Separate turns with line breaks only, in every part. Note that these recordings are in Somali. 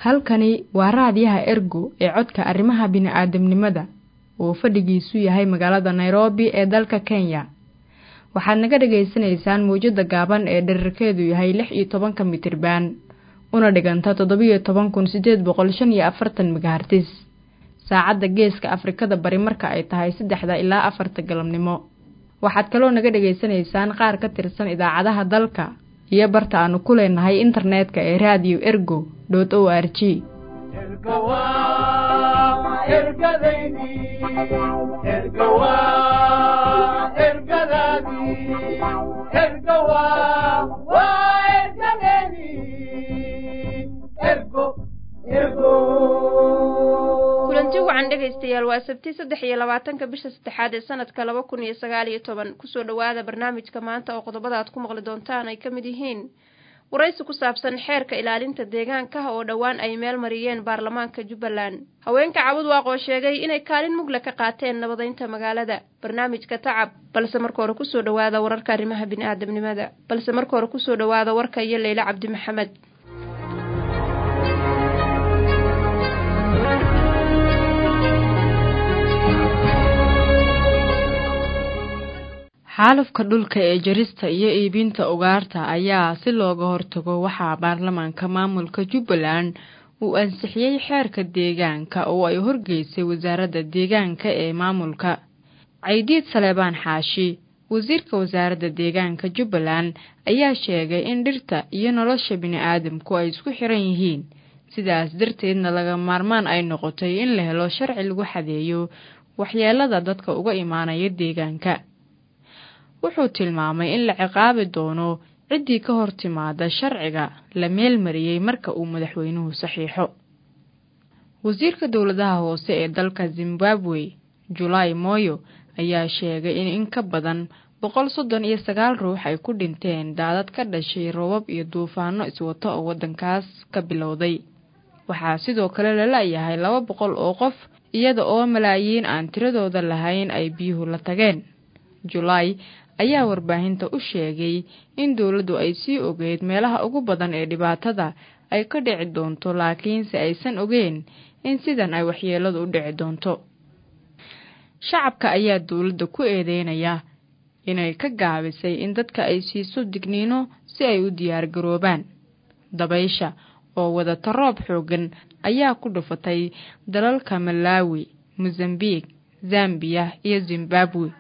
halkani waa raadiyaha ergo ee codka arrimaha bini'aadamnimada oo fadhigiisu yahay magaalada nairobi ee dalka kenya waxaad naga dhagaysanaysaan mawjadda gaaban ee dherarkeedu yahay lix iyo tobanka mitirban una dhiganta toddobiyo toban kun siddeed boqol shan iyo afartan megahartis saacadda geeska afrikada bari marka ay tahay saddexda ilaa afarta galabnimo waxaad kaloo naga dhegaysanaysaan qaar ka tirsan idaacadaha dalka iyo barta aanu ku leenahay internetka ee radio ergo dot o r g
kulanti wacan dhegaystayaal waa sabti saddex iyo labaatanka bisha saddexaad ee sanadka laba kun iyo sagaal iyo toban kusoo dhowaada barnaamijka maanta oo qodobada aad ku maqli doontaan ay ka mid yihiin waraysi ku saabsan xeerka ilaalinta deegaanka oo dhowaan ay meel mariyeen baarlamaanka jubbaland haweenka cabud waaqoo sheegay inay kaalin mugle ka qaateen nabadaynta magaalada barnaamijka tacab balse marka hore kusoo dhowaada wararka arrimaha bini'aadamnimada balse marka hore kusoo dhowaada warka iyo leyle cabdi maxamed
xaalufka dhulka ee jarista iyo iibinta ugaarta ayaa si looga hortago waxaa baarlamaanka maamulka jubbaland uu ansixiyey xeerka deegaanka oo ay horgeysay wasaaradda deegaanka ee maamulka caydiid saleebaan xaashi wasiirka wasaaradda deegaanka jubbaland ayaa sheegay in dhirta iyo nolosha bini'aadamku ay isku xiran yihiin sidaas darteedna laga maarmaan ay noqotay in la helo sharci lagu xadeeyo waxyeelada dadka uga imaanaya deegaanka wuxuu tilmaamay in la ciqaabi doono ciddii ka hor timaada sharciga la meel mariyey marka uu madaxweynuhu saxiixo wasiirka dowladaha hoose ee dalka zimbabwe julaai moyo ayaa sheegay in in ka badan boqol soddon iyo sagaal ruux ay ku dhinteen daadad ka dhashay roobab iyo duufaano iswato oo waddankaas ka bilowday waxaa sidoo kale la la-yahay laba boqol oo qof iyada oo malaayiin aan tiradooda lahayn ay biyuhu la tageen julaay ayaa warbaahinta u sheegay in dowladdu ay sii ogeyd meelaha ugu badan ee dhibaatada ay ka dhici doonto laakiinse aysan ogeen in sidan ay waxyeeladu u dhici doonto shacabka ayaa dowladda ku eedeynaya inay ka gaabisay in dadka ay siiso digniino si ay u diyaargaroobaan dabaysha oo wadata roob xooggan ayaa ku dhufatay dalalka malaawi mosambiik zambiya iyo zimbabwe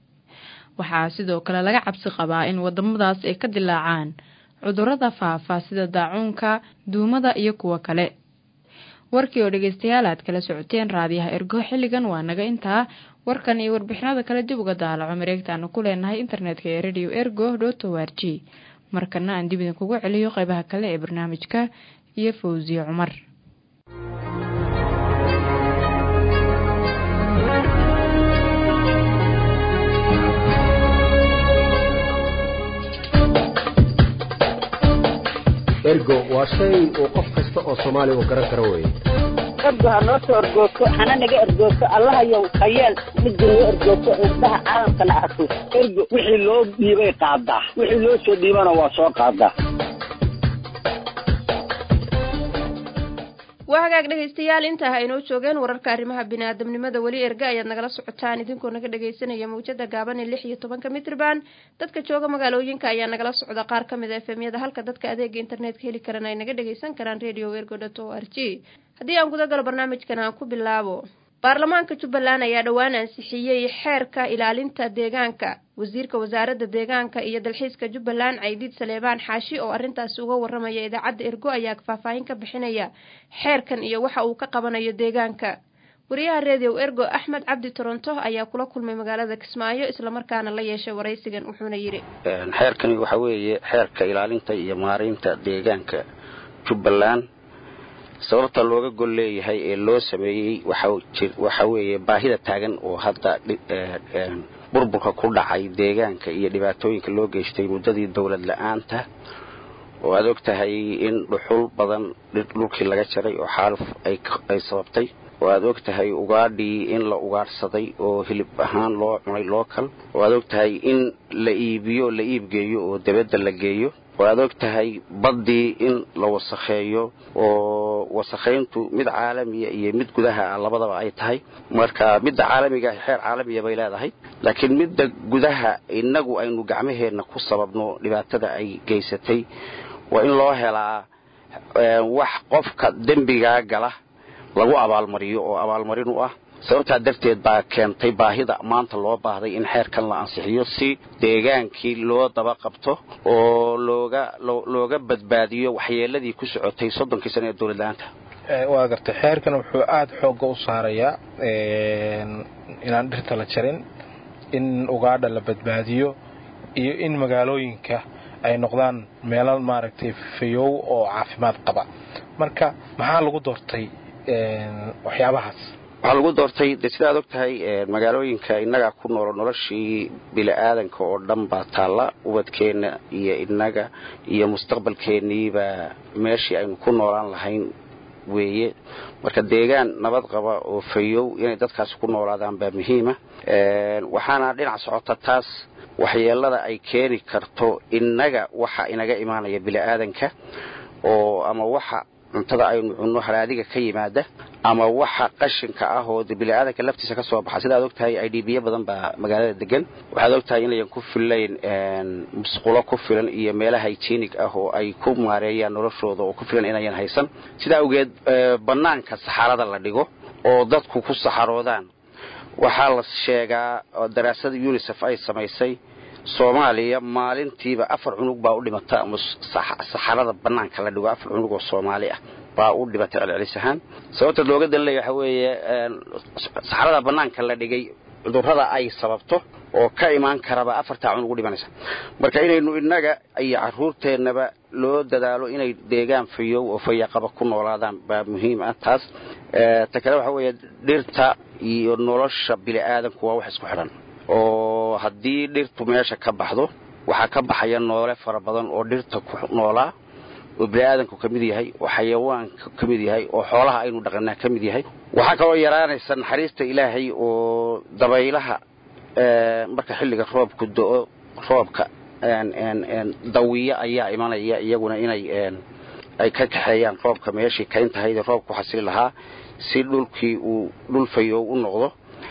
waxaa sidoo kale laga cabsi qabaa in waddamadaas ay ka dilaacaan cudurrada faafa sida daacuunka duumada iyo kuwo kale warkii oo dhegaystayaal aad kala socoteen raadiyaha ergo xilligan waa naga intaa warkan iyo warbixinada kale dib uga daalaco mareegtaanu ku leenahay internetka ee radio ergo dot o r g markana aan dib idinkugu celiyo qaybaha kale ee barnaamijka iyo fawsiye cumar
ergo waa shay uu qof kasta oo soomaaliya uu garan karo weye
ergo ha noo soo ergoogto hana naga ergoogto allahayow hayeel midda noo ergoogto indhaha caalamkana arko ergo wixii loo dhiibay qaadaa wixii loo soo dhiibana waa soo qaadaa
waa hagaag dhegaystayaal intaa ha inoo joogeen wararka arrimaha biniaadamnimada weli erga ayaad nagala socotaan idinkoo naga dhagaysanaya mawjada gaaban ee lix iyo tobanka mitrban dadka jooga magaalooyinka ayaa nagala socda qaar ka mid a efemyada halka dadka adeega internetka heli karan ay naga dhagaysan karaan radio ergo dot o r g haddii aan guda galo barnaamijkan aan ku bilaabo baarlamaanka jubbaland ayaa dhowaan ansixiyey xeerka ilaalinta deegaanka wasiirka wasaaradda deegaanka iyo dalxiiska jubbaland caydiid saleebaan xaashi oo arrintaasi uga waramaya idaacadda ergo ayaa faahfaahin ka bixinaya xeerkan iyo waxa uu ka qabanayo deegaanka wariyaha redio ergo axmed cabdi toronto ayaa kula kulmay magaalada kismaayo islamarkaana la yeeshay waraysigan wuxuuna yidhi
xeerkani waxa weeye xeerka ilaalinta iyo maaraynta deegaanka jubbaland sababta looga gol leeyahay ee loo sameeyey waxa weeye baahida taagan oo hadda burburka ku dhacay deegaanka iyo dhibaatooyinka loo geystay muddadii dowlad la-aanta oo aad og tahay in dhuxul badan dhulkii laga jaray oo xaaluf ay sababtay oo aad og tahay ugaadhii in la ugaadhsaday oo hilib ahaan loo cunay lookal oo aad og tahay in la iibiyo la iibgeeyo oo debadda la geeyo oo aad og tahay baddii in la wasakheeyo oo wasakhayntu mid caalamiya iyo mid gudaha ah labadaba ay tahay marka midda caalamiga xeer caalamiya bay leedahay laakiin midda gudaha innagu aynu gacmaheenna ku sababno dhibaatada ay geysatay waa in loo helaa wax qofka dembigaa gala lagu abaalmariyo oo abaalmarin u ah sababtaa darteed baa keentay baahida maanta loo baahday in xeerkan la ansixiyo si deegaankii loo daba qabto oo looga looga badbaadiyo waxyeeladii ku socotay soddonkii sano ee dowlad la-aanta
waa gartay xeerkan wuxuu aada xoogga u saarayaa inaan dhirta la jarin in ugaadha la badbaadiyo iyo in magaalooyinka ay noqdaan meelo maaragtay fayow oo caafimaad qaba marka maxaa lagu doortay waxyaabahaas
waxaa lagu doortay de sidaad og tahay magaalooyinka innaga ku noolo noloshii bili-aadanka oo dhan baa taalla ubadkeenna iyo innaga iyo mustaqbalkeenniibaa meeshii aynu ku noolaan lahayn weeye marka deegaan nabad qaba oo fayow inay dadkaasi ku noolaadaan baa muhiima waxaana dhinac socota taas waxyeelada ay keeni karto innaga waxa inaga imaanaya bili-aadanka oo ama waxa cuntada aynu cunno halaadiga ka yimaada ama waxa qashinka ah oo bili-aadanka laftiisa ka soo baxa sidaad og tahay i d biyo badan baa magaalada degan waxaad og tahay inayan ku fillayn musqulo ku filan iyo meelaha hygienic ah oo ay ku maareeyaan noloshooda oo ku filan inayan haysan sidaa awgeed bannaanka saxarada la dhigo oo dadku ku saxaroodaan waxaa la sheegaa daraasada unisef ay samaysay soomaaliya maalintiiba afar cunug baa u dhimata ama saxarada bannaanka la dhigo afar cunug oo soomaali ah baa u dhimatay celcelis ahaan sababta looga dalilaya waxa weeye saxarada bannaanka la dhigay cudurrada ay sababto oo ka imaan karaba afartaa cunug u dhimanaysa marka inaynu innaga iyo caruurteennaba loo dadaalo inay deegaan fayow oo fayaqaba ku noolaadaan baa muhiim ah taas ta kale waxa weeye dhirta iyo nolosha bili-aadanku waa wax isku xidhan oo haddii dhirtu meesha ka baxdo waxaa ka baxaya noole fara badan oo dhirta ku noolaa oo bini-aadanku ka mid yahay oo xayawaanka ka mid yahay oo xoolaha aynu dhaqanaa ka mid yahay waxaa kaloo yaraanaysa naxariista ilaahay oo dabaylaha marka xilliga roobku do-o roobka dawiya ayaa imanaya iyaguna inay ay ka kaxeeyaan roobka meeshii kayntahayd roobku xasili lahaa si dhulkii uu dhul fayow u noqdo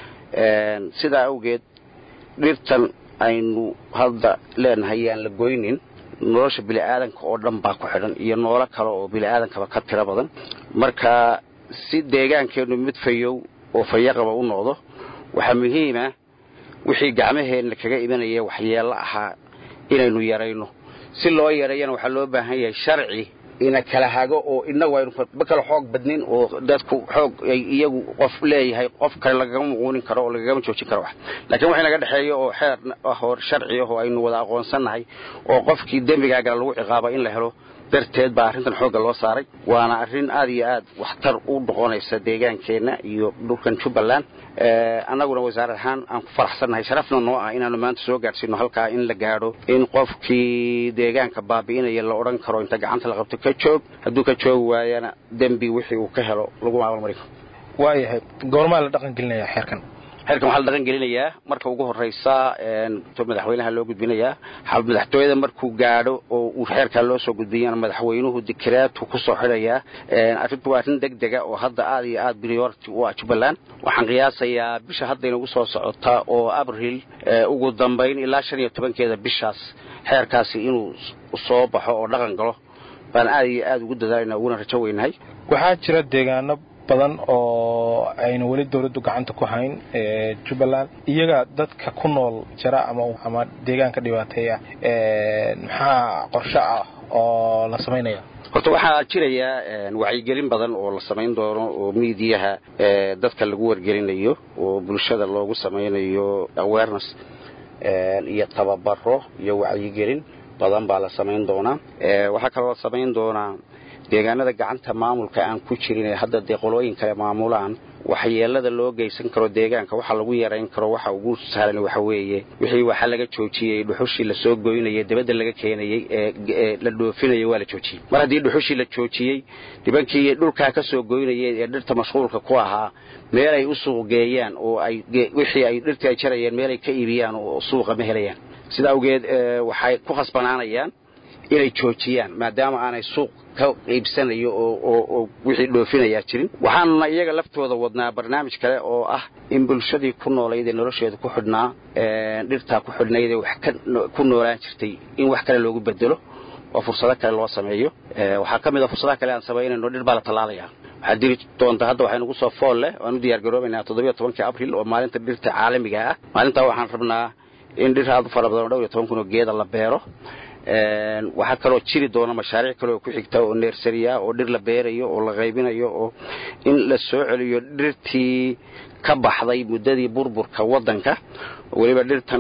sidaa awgeed dhirtan aynu hadda leenahay yaan la goynin nolosha bili-aadanka oo dhan baa ku xidhan iyo noolo kale oo bili-aadankaba ka tiro badan marka si deegaankeennu mid fayow oo fayaqaba u noqdo waxaa muhiima wixii gacmaheenna kaga imanaya waxyeello ahaa inaynu yarayno si loo yareeyana waxaa loo baahan yahay sharci ina kala hago oo inagu aynu ma kala xoog badnin oo dadku xoog ay iyagu qof leeyahay qof kale lagagama muquunin karo oo lagagama joojin karo wax laakiin wax inaga dhexeeyo oo xeer ah oo sharci ah oo aynu wada aqoonsannahay oo qofkii dembigaagala lagu ciqaabo in la helo darteed baa arrintan xoogga loo saaray waana arrin aad iyo aad waxtar u noqonaysa deegaankeenna iyo dhulkan jubbaland annaguna wasaare ahaan aan ku faraxsannahay sharafna noo ah inaanu maanta soo gaadhsiino halkaa in la gaadho in qofkii deegaanka baabi'inaya la odhan karo inta gacanta la qabto ka joog hadduu ka joogi waayana dembi wixii uu ka helo lagu maamalmarin karo
waayahay goormaa la dhaqan gelinaya xeerkan
xeerkan waxaa la dhaqan gelinayaa marka ugu horraysa madaxweynaha loo gudbinayaa madaxtooyada markuu gaadho oo uu xeerkaa loo soo gudbiyana madaxweynuhu dikreetu ku soo xidhayaa arrintu waa arrin deg dega oo hadda aad iyo aad priority u ah jubbaland waxaan qiyaasayaa bisha hadda inagu soo socota oo abril ugu dambayn ilaa shan iyo tobankeeda bishaas xeerkaasi inuu soo baxo oo dhaqan galo baan aad iyo aad ugu dadaalayna uguna rajo weynahay
waxaa jira deegaano badan oo ayna weli dawladdu gacanta ku hayn jubbaland iyaga dadka ku nool jara ama ama deegaanka dhibaateeya maxaa qorshe ah oo la samaynaya
horta waxaa jiraya wacyigelin badan oo la samayn doono oo miidiyaha dadka lagu wargelinayo oo bulshada loogu samaynayo awareness iyo tababaro iyo wacyigelin badan baa la samayn doonaa waxaa kaloo la samayn doonaa deegaanada gacanta maamulka aan ku jirin ee hadda dee qolooyin kale maamulaan waxyeelada loo geysan karo deegaanka waxa lagu yarayn karo waxa ugu sahlan waxa weeye wixii waxa laga joojiyey dhuxushii lasoo goynayay dibadda laga keenayey ee la dhoofinayay waa la joojiyey mar haddii dhuxushii la joojiyey nibankii dhulkaa ka soo goynayay ee dhirta mashquulka ku ahaa meel ay u suuq geeyaan oo ay wixii ay dhirtii ay jarayeen meel ay ka iibiyaan oo suuqa ma helayaan sida awgeed waxay ku khasbanaanayaan inay joojiyaan maadaama aanay suuq ka iibsanayo oo wixii dhoofinayaa jirin waxaanuna iyaga laftooda wadnaa barnaamij kale oo ah in bulshadii ku noolayd ee nolosheeda ku xidhnaa dhirtaa ku xidhnayd ee wax ku noolaan jirtay in wax kale loogu bedelo oo fursado kale loo sameeyo waxaa ka mid a fursadaha kale aan samaynayno dhir baa la tallaalayaa waxaa diri doonta hadda waxay nagu soo fool leh waan u diyaar garoobaynaa toddobiyo tobankii abril oo maalinta dhirta caalamiga ah maalintaa waxaan rabnaa in dhir aad u fara badan oo dhowr iyo toban kun oo geeda la beero waxaa kaloo jiri doona mashaariic kale oo ku xigta oo neersariya oo dhir la beerayo oo la qaybinayo oo in la soo celiyo dhirtii ka baxday muddadii burburka waddanka weliba dhirtan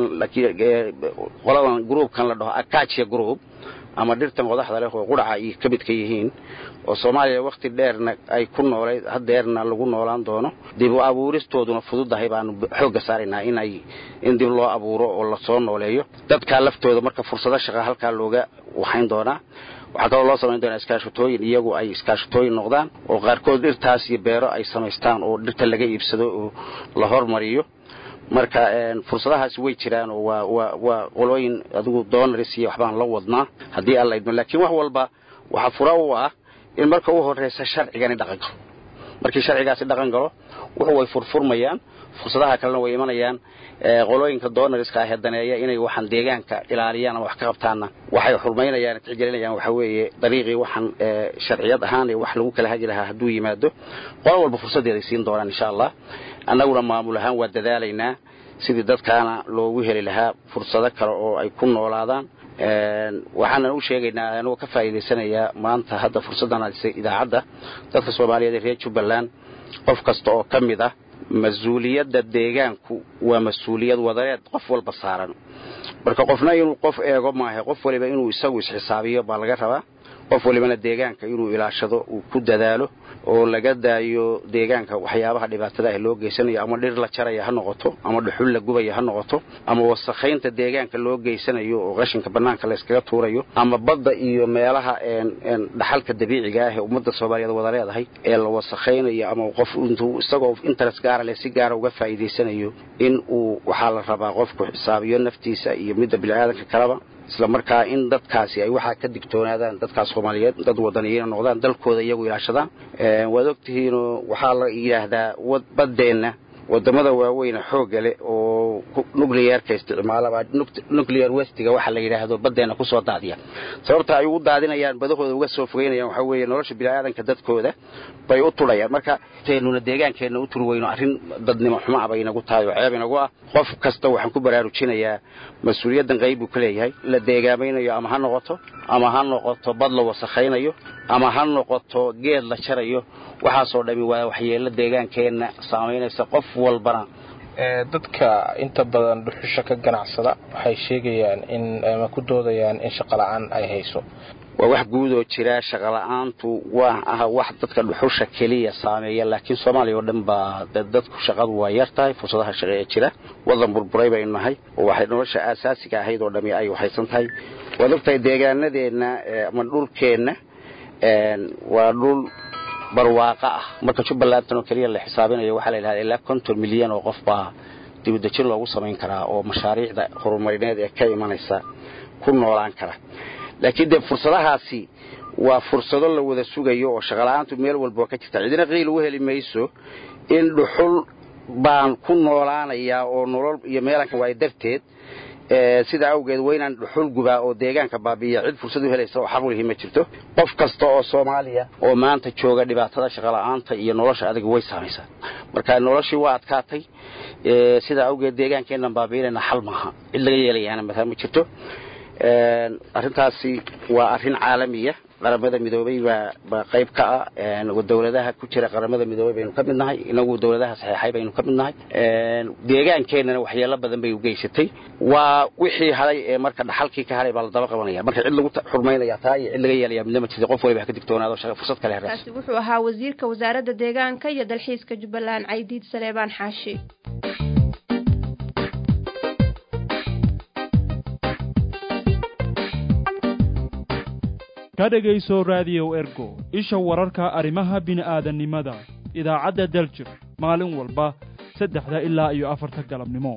qoladan gruubkan la dhaho akacia group ama dhirtan qodaxda leh oo quraca ay ka midka yihiin oo soomaaliya wakhti dheerna ay ku noolayd hadeerna lagu noolaan doono dib u abuuristooduna fududahay baanu xoogga saaraynaa inay in dib loo abuuro oo lasoo nooleeyo dadkaa laftooda marka fursado shaqa halkaa looga waxayn doonaa waxaa kaloo loo samayn doonaa iskaashatooyin iyagu ay iskaashatooyin noqdaan oo qaarkood dhirtaas iyo beero ay samaystaan oo dhirta laga iibsado oo la hormariyo marka fursadahaasi way jiraan oo waa qolooyin adigu donaris iyo waxbaan la wadnaa haddii alla idmo laakiin wax walba waxaa fura u ah in marka u horraysa sharcigani dhaqan galo markii sharcigaasi dhaqan galo wuxu way furfurmayaan fursadaha kalena way imanayaan qolooyinka donariska ahee daneeya inay waxaan deegaanka ilaaliyaan ama wax ka qabtaanna waxay xurmaynayaan tixgelinayaan waxaa weeye dariiqii waxaan sharciyad ahaan ee wax lagu kala hagi lahaa hadduu yimaado qolo walba fursaddeeday siin doonaan insha allah annaguna maamul ahaan waa dadaalaynaa sidii dadkaana loogu heli lahaa fursado kale oo ay ku noolaadaan waxaanan u sheegaynaa anugoo ka faa'iidaysanayaa maanta hadda fursaddan idaacadda dadka soomaaliyeed ee reer jubbaland qof kasta oo ka mid ah mas-uuliyadda deegaanku waa mas-uuliyad wadareed qof walba saaran marka qofna inuu qof eego maahe qof waliba inuu isagu isxisaabiyo baa laga rabaa qof walibana deegaanka inuu ilaashado uu ku dadaalo oo laga daayo deegaanka waxyaabaha dhibaatada ah loo geysanayo ama dhir la jaraya ha noqoto ama dhuxul la gubaya ha noqoto ama wasakhaynta deegaanka loo geysanayo oo qashinka bannaanka la yskaga tuurayo ama badda iyo meelaha dhaxalka dabiiciga ah ee ummadda soomaaliyeed wada leedahay ee la wasakhaynayo ama qof intuu isagoo interes gaara leh si gaara uga faa'iidaysanayo in uu waxaa la rabaa qofku xisaabiyo naftiisa iyo midda bini'aadanka kaleba isla markaa in dadkaasi ay waxaa ka digtoonaadaan dadkaas soomaaliyeed dad wadaniyiina noqdaan dalkooda iyagu ilaashadaan waad ogtihiinoo waxaa la yidhaahdaa baddeenna wadamada waaweyne xoogga leh oo nuclearka isticmaalaba nuclear westiga waxa la yidhaahdo baddeenna kusoo daadiya sababta ay ugu daadinayaan badahooda uga soo fogeynayaan waxaa weeye nolosha bini'aadanka dadkooda bay u tudhayaan marka teenuna deegaankeenna u turi weyno arrin dadnimo xumo ah bay inagu tahay oo ceeb inagu ah qof kasta waxaan ku baraarujinayaa mas-uuliyaddan qayb buu ka leeyahay la deegaamaynayo ama ha noqoto ama ha noqoto bad la wasakhaynayo ama ha noqoto geed la jarayo waxaasoo dhami waa waxyeello deegaankeenna saamaynaysa qof walbana
dadka inta badan dhuxusha ka ganacsada waxay sheegayaan in ama ku doodayaan in shaqola'aan ay hayso
waa wax guudoo jira shaqola'aantu waa ah wax dadka dhuxusha keliya saameeya laakiin soomaaliya oo dhan baa dadku shaqadu waa yar tahay fursadaha shaqe ee jira wadan burburay baynu nahay oo waxay nolosha aasaasiga ahayd oo dhami ay waxaysan tahay waad ogtahay deegaanadeenna ama dhulkeenna waa dhul barwaaqo ah marka jubbalantan oo keliya la xisaabinayo waxaa la yidhahda ilaa konton milyan oo qof baa dibudejin loogu samayn karaa oo mashaariicda horumarineed ee ka imanaysa ku noolaan kara laakiin dee fursadahaasi waa fursado la wada sugayo oo shaqola'aantu meel walba ka jirta cidina qiil ugu heli mayso in dhuxul baan ku noolaanayaa oo nolol iyo meelanka waay darteed sidaa awgeed waa inaan dhuxul gubaa oo deegaanka baabi'iya cid fursad u helaysa oo xarulihi ma jirto qof kasta oo soomaaliya oo maanta jooga dhibaatada shaqola'aanta iyo nolosha adiga way saamaysaa marka noloshii waa adkaatay sidaa awgeed deegaankeennan baabi'inayna xal maaha cid laga yeelayaana mataa ma jirto arrintaasi waa arrin caalamiya qaramada midoobay baa qayb ka ah dowladaha ku jira qaramada midoobay baynu ka mid nahay inagu dowladaha saxeexay baynu ka mid nahay deegaankeenana waxyeelo badan bay u geysatay waa wixii haday ee marka dhaxalkii ka haday baa la daba qabanaya marka cid lagu xurmaynaya taa iyo cid laga yeelaya midna ma jirta qof waliba ha ka digtoonaado fursad kale herees
kaasi wuxuu ahaa wasiirka wasaaradda deegaanka iyo dalxiiska jubbaland caydiid saleebaan xaashi
ka dhegayso raadiyow ergo isha wararka arrimaha bini'aadannimada idaacadda daljir maalin walba saddexda ilaa iyo afarta galabnimo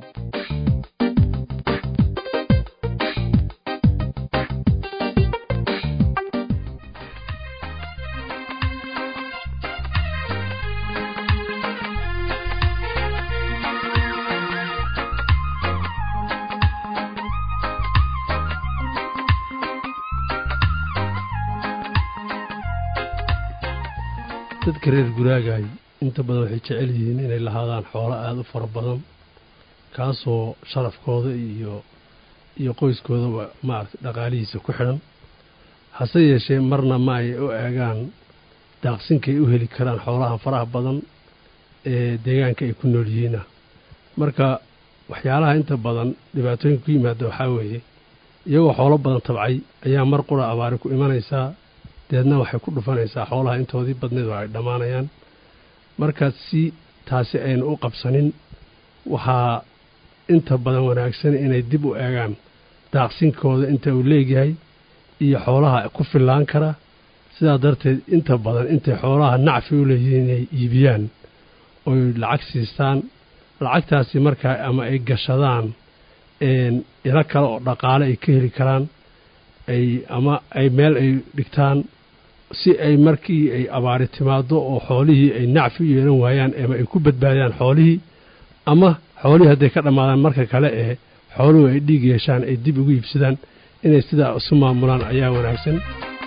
dadka reer guraagaay inta badan waxay jecel yihiin inay lahaadaan xoolo aada u fara badan kaasoo sharafkooda iyo iyo qoyskoodaba maaragtay dhaqaalihiisa ku xidhan hase yeeshee marna ma ay u eegaan daaqsinkay u heli karaan xoolaha faraha badan ee deegaanka ay ku nool yihiina marka waxyaalaha inta badan dhibaatooyinka ku yimaada waxaa weeye iyagoo xoolo badan tabcay ayaa mar qura abaari ku imanaysaa deedna waxay ku dhufanaysaa xoolaha intoodii badneed oo ay dhammaanayaan marka si taasi aynu u qabsanin waxaa inta badan wanaagsan inay dib u eegaan daaqsinkooda inta uu leegyahay iyo xoolaha ku fillaan kara sidaa darteed inta badan intay xoolaha nacfi u leeyihiin inay iibiyaan oy lacag siistaan lacagtaasi markaa ama ay gashadaan ilo kale oo dhaqaale ay ka heli karaan ay ama ay meel ay dhigtaan si ay markii ay abaari timaado oo xoolihii ay nacfi u yeelan waayaan ama ay ku badbaadiyaan xoolihii ama xoolihii hadday ka dhammaadaan marka kale ee xooluhu ay dhiig yeeshaan ay dib ugu iibsadaan inay sidaa isu maamulaan ayaa wanaagsan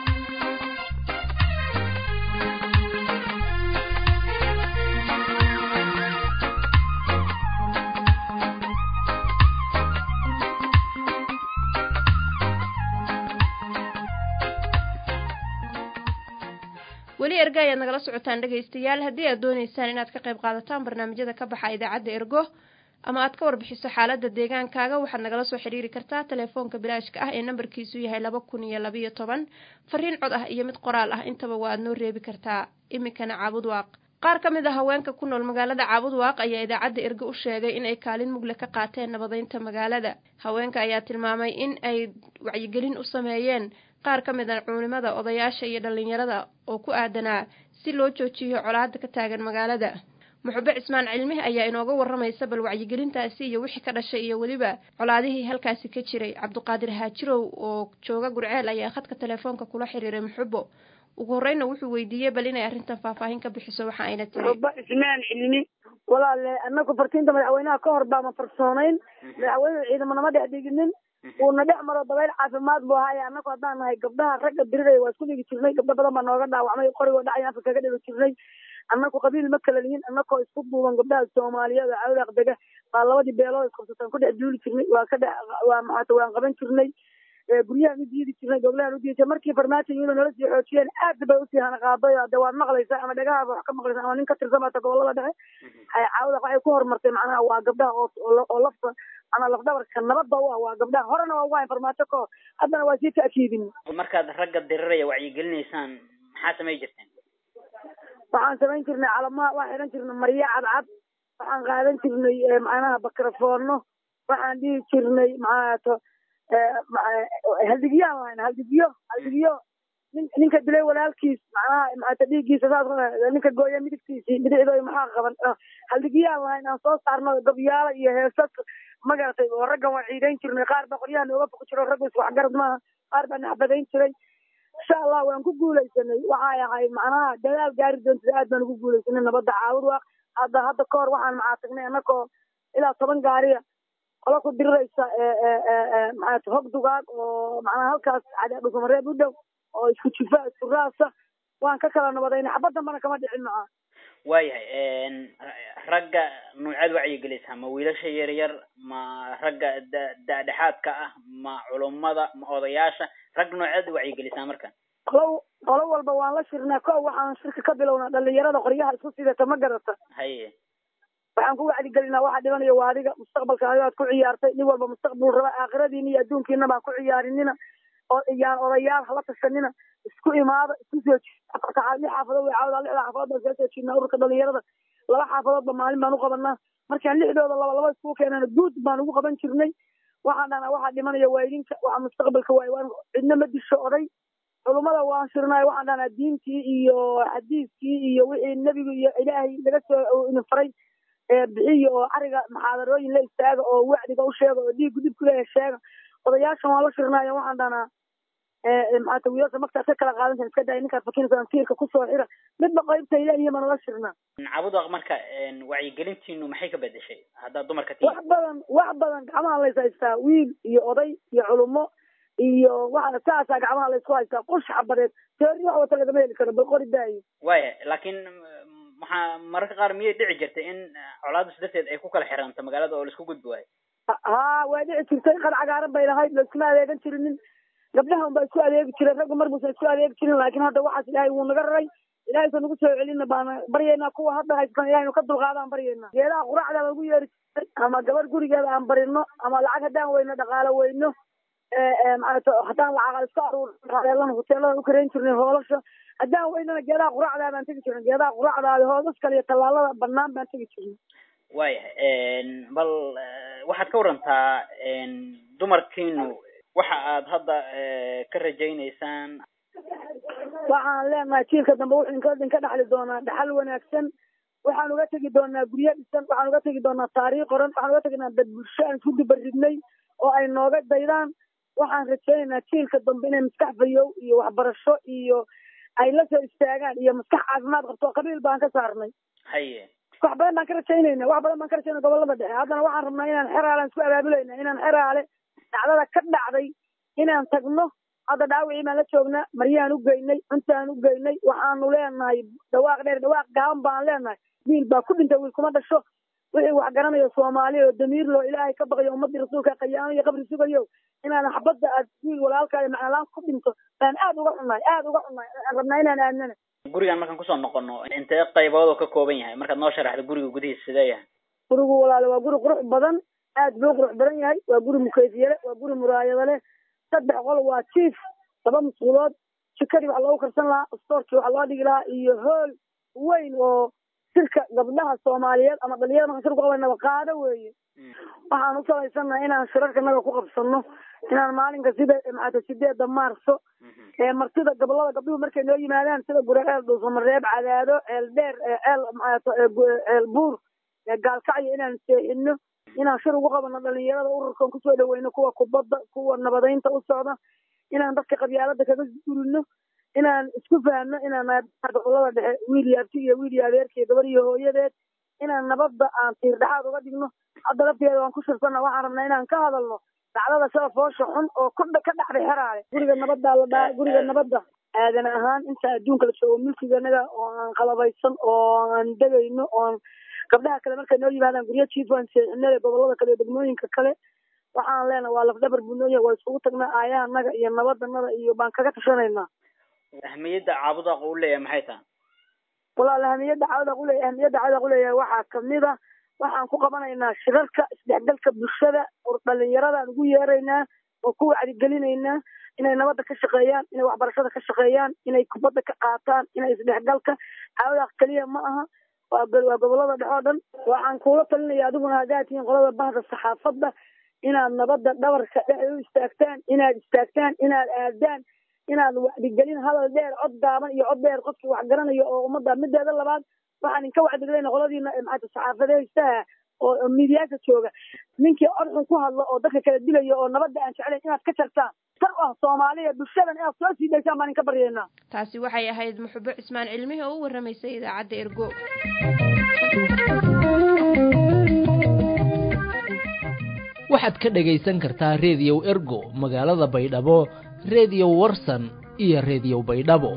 weli erga ayaad nagala socotaan dhegaystayaal haddii aad doonaysaan inaad ka qayb qaadataan barnaamijyada ka baxa idaacadda ergo ama aad ka warbixiso xaaladda deegaankaaga waxaad nagala soo xiriiri kartaa telefoonka bilaashka ah ee nambarkiisu yahay laba kun iyo labayo toban fariin cod ah iyo mid qoraal ah intaba waa aad noo reebi kartaa iminkana caabudwaaq qaar ka mid a haweenka ku nool magaalada caabudwaaq ayaa idaacadda erge u sheegay in ay kaalin mugle ka qaateen nabadeynta magaalada haweenka ayaa tilmaamay in ay wacyigelin u sameeyeen qaar ka mid a culimada odayaasha iyo dhallinyarada oo ku aadanaa si loo joojiyo colaada ka taagan magaalada muxube cismaan cilmihi ayaa inooga waramaysa bal wacyigelintaasi iyo wixii ka dhashay iyo weliba colaadihii halkaasi ka jiray cabduqaadir haajirow oo jooga gurceel ayaa khadka telefoonka kula xiriiray muxubo ugu horeyna wuxuu weydiiyey bal inay arrintan faahfaahin ka bixiso waxa ayna tiri
muxubo cismaan cilmi walaale anagu fartiinta madaxweynaha ka hor baama farsoonayn madaxweynuhu ciidamo nama dhex dhiginin uuna dhex maro dabayl caafimaad buu ahaaye annagu haddaan nahay gabdhaha ragga diriraya waa isku dhigi jirnay gabdho badan baa nooga dhaawacmay qorigoo dhacay afka kaga dhigi jirnay annagu qabiil ma kala lihin annagoo isku duuban gabdhaha soomaaliyeed oo cawdaaq dega baa labadii beelood isqabsataan ku dhex duuli jirnay waa ka dhex waa maxaata waan qaban jirnay guryahan u diidi jirnay goblahan u diidi markii farmaajo iyadoo nala sii xoojiyeen aad bay usii hanaqaaday de waad maqlaysaa ama dhagahaaba wax ka maqlaysaa ama nin ka tirsan baata gobolada dhexe cawdaaq waxay ku horumartay macnaha waa gabdhaha oo oo lafta ana lafdabarka nabadda u ah waa gabdhaha horena waa ugahayn farmaajo ka hor haddana waa sii ta'kiidin
markaad ragga diriraya wacyigelinaysaan maxaa samay jirteen
waxaan samayn jirnay calamaha waxaan xidhan jirnay maryo cadcad waxaan qaadan jirnay macnaha bakrafoono waxaan dhihi jirnay maxaato haldigiyaan lahayn haldigiyo haldigiyo nin ninka dilay walaalkiis macnaha maxaata dhiiggiisa saas ninka gooya midigtiisii bidixdooda maxaa qaban haldigiyaan lahayn aan soo saarno gabyaalo iyo heesas magaratay oo raggan waan ciidayn jirnay qaar baa qoryaha nooga foq jiro raggu isku waxgarad maaha qaar baa naxbadayn jiray insha allah waan ku guulaysanay waxay ahayd macnaha dadaal gaari doontida aad baan ugu guulaysanay nabadda caawud waa hadda hadda ka hor waxaan macaatagnay annagoo ilaa toban gaariya qola ku diriraysa maxaata hog dugaag oo macnaha halkaas cadadhusamareeb u dhow oo isku jifa isku raasa waan ka kala nabadaynay xabad dambana kama dhicin maca
waayahay ragga nuucaad wacyigelisaan ma wiilasha yar yar ma ragga da da-dhexaadka ah ma culummada ma odayaasha rag noocaad wacyigelisaan marka
qolo qolo walba waan la shirnaa ko waxaan shirka ka bilownaa dhalinyarada qoryaha isku sidata ma garata
haye
waxaan ku wacdigelinaa waxa dhibanayo waa adiga mustaqbalka adigaad ku ciyaartay nin walba mustaqbal raba aakhiradiina iyo adduunkiina baan ku ciyaarinina oo iyaan odayaal hala tashanina isku imaada isku soo afarta lix xaafadood way caawdaa lixda xaafadood baan soo soo jiidnaa ururka dhalinyarada laba xaafadoodba maalin baan u qabanaa markaan lixdooda laba laba iskugu keenana guud baan ugu qaban jirnay waxaan dhahnaa waxaa dhimanaya waa idinka waxa mustaqbalka waay waan cidna ma disho oday culummada waan shirnaay waxaan dhahnaa diintii iyo xadiiskii iyo wixii nebigu iyo ilaahay laga soo idin faray bixiya oo ariga maxaadarooyin la istaaga oo wacdiga u sheega oo dhiig gudib kuleeya sheega odayaashan waan la shirnaayo waxaan dhahnaa maxaata wiilasha magtaad ka kala qaadantan iska daya ninkaad fakinaysa tiirka kusoo xira midba qaybta ilaahiya baan la shirnaa
cabudaq marka wacyigelintiinu maxay ka bedeshay haddaad dumarka tii
wax badan wax badan gacmaha lays haystaa wiil iyo oday iyo culummo iyo waxa saasaa gacmaha laysku haystaa qosh xabadeed teori wax wata lagama heli karo bal qori daayo
waya laakiin maxaa mararka qaar miyay dhici jirtay in colaadus darteed ay ku kala xiranto magaalada oo laisku gudbi waayo
ha waa dhici jirtay qad cagaaran bay lahayd laiskuma adeegan jirinin gabdhaha un baa isku adeegi jiray raggu mar buusan isku adeegi jirin laakiin hadda waxaas ilaahay wuu naga raray ilaahay sa nagu soo celina baana baryaynaa kuwa hadda haystan ilahay nu ka dulqaadaan baryaynaa geedaha quraacda lagu yeeri jiray ama gabar gurigeeda aan barino ama lacag haddaan weyno dhaqaalo weyno maarata haddaan lacag iska aruureelana hoteelada u karayn jirnay hoolasha haddaan weynana geedaha quraacdaa baan tegi jirnay geedaha quraacdaadi hoolas kale iyo tallaalada banaan baan tegi jirnay
waayahay bal waxaad ka warantaa dumarkiinu waxa aad hadda ka rajaynaysaan
waxaan leenahay jiilka dambe wuxuu inka idinka dhaxli doonaa dhaxal wanaagsan waxaan uga tegi doonaa guryo dhisan waxaan uga tegi doonaa taariikh qoran waxaan uga teginaa dad bulsho aan isku dubaridnay oo ay nooga daydaan waxaan rajaynaynaa jiilka dambe inay maskax fayow iyo waxbarasho iyo ay la soo istaagaan iyo maskax caafimaad qabto qabiil baan ka saarnay
haye
wax badan baan ka rajaynayna wax badan baan ka rajaynaa gobolada dhexe haddana waxaan rabnaa inaan xeraalan isku abaabulayna inaan xeraale dhacdada ka dhacday inaan tagno hadda dhaawicii baan la joognaa maryaan u geynay cuntaan u geynay waxaanu leenahay dhawaaq dheer dhawaaq gaaban baan leenahay wiil baa ku dhintay wiil kuma dhasho wixii wax garanayo soomaaliya oo damiir loo ilaahay ka baqayo ummadii rasuulka qayaamo iyo qabri sugayo inaan xabadda aad wiil walaalkaayo macnalaan ku dhinto baan aad uga xunnahay aad uga xunnahay aan rabnaa inaan aadnana
gurigan markaan kusoo noqono intee qaybood oo ka kooban yahay markaad noo sharaxdo guriga gudihiisa sidee yahay
gurigu walaale waa guri qurux badan aad buu qurux badan yahay waa guri mukeyfiye leh waa guri muraayado leh saddex qol waa jiif laba masquulood jikadii wax loogu karsan lahaa stoorkii wax loo dhigi lahaa iyo hool weyn oo sirka gabdhaha soomaaliyeed ama dhalinyarada markaan shir ku qabanaba qaado weeye waxaan u salaysannaha inaan shirarka naga ku qabsano inaan maalinka sida maxaata sideeda maarso ee martida gobolada gabdhuhu markay noo yimaadaan sida guraceel dhuusamareeb cadaado ceel dheer ceel maxaata ceel buur gaalkacyo inaan seexino inaan shir ugu qabano dhalinyarada ururkan kusoo dhaweyno kuwa kubadda kuwa nabadaynta u socda inaan dadka qabyaalada kaga gurino inaan isku fahno inaan gobolada dhexe wiil yaabti iyo wiil yaabeerka iyo gabar iyo hooyadeed inaan nabadda aan tiir dhexaad uga dhigno hadda lafteeda waan ku shirsanna waxaan rabnaa inaan ka hadalno dacdada sida foosha xun oo ku ka dhacday xeraale guriga nabaddaa la dhaa guriga nabadda aadan ahaan inta adduunka la joogo milkiganaga oo aan qalabaysan oo aan degayno oon gabdhaha kale markay noo yimaadaan guryo jiif waan seexinale gobolada kale iyo degmooyinka kale waxaan leenahay waa lafdhabar buu nooyahay waa isugu tagnaa aayaanaga iyo nabadanada iyo baan kaga tashanaynaa
ahmiyadda caabudaaq uu leeyahay maxay tahay
walaal ahmiyadda caabudaaq uleeyahay ahmiyadda caabudaaq uleeyahay waxaa kamid a waxaan ku qabanaynaa shirarka isdhexgalka bulshada oo dhalinyaradaan ugu yeeraynaa oo ku wacdigelinaynaa inay nabadda ka shaqeeyaan inay waxbarashada ka shaqeeyaan inay kubadda ka qaataan inay isdhexgalka caabudaaq keliya ma aha waa waa gobolada dhexe oo dhan waxaan kuula talinaya adiguna haddaad tihiin qolada bahda saxaafadda inaad nabadda dhabarka dhexe u istaagtaan inaad istaagtaan inaad aadaan inaad wacdigelin hadal dheer cod gaaban iyo cod dheer qofkii wax garanayo oo ummadda mideeda labaad waxaan inka wacdigelayna qoladiina maxaata saxaafadeystaha oo miidiyaasha jooga ninkii cod xun ku hadlo oo dadka kala dilayo oo nabadda aan jeclayn inaad ka jartaan tar ah soomaaliya bulshadan inaad soo sii daysaan baan inka baryaynaa
taasi waxay ahayd muxubo cismaan cilmihi oo u warramaysay idaacadda ergo
waxaad ka dhegaysan kartaa reediyow ergo magaalada baydhabo reediyo warsan iyo reediyo baydhabo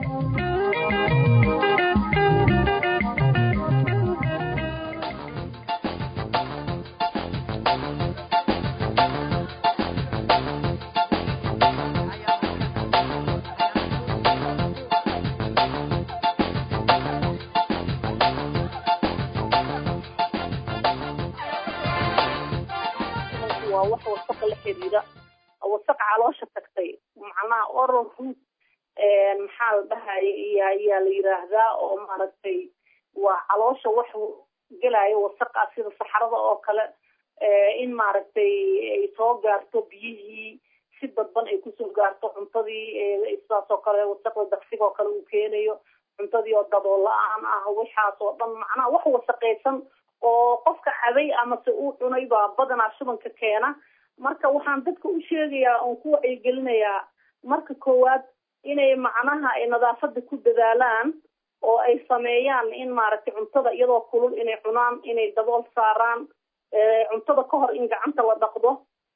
waa wax wasaqa la xiriira wasaq caloosha tagtay macnaha oral root maxaa la dhahay iyo ayaa la yiraahdaa oo maaragtay waa caloosha wax gelayo wasaqa sida saxarada oo kale in maaragtay ay soo gaarto biyihii si dadban ay kusoo gaarto cuntadii sidaas oo kale wasaqda daqsiga oo kale uu keenayo cuntadii oo dabool la-aan ah waxaas oo dhan macnaha wax wasaqaysan oo qofka caday amase uu cunay baa badanaa shubanka keena marka waxaan dadka u sheegayaa oon ku wacyigelinayaa marka koowaad inay macnaha ay nadaafada ku dadaalaan oo ay sameeyaan in maaragtay cuntada iyadoo kulul inay cunaan inay dabool saaraan cuntada ka hor in gacanta la dhaqdo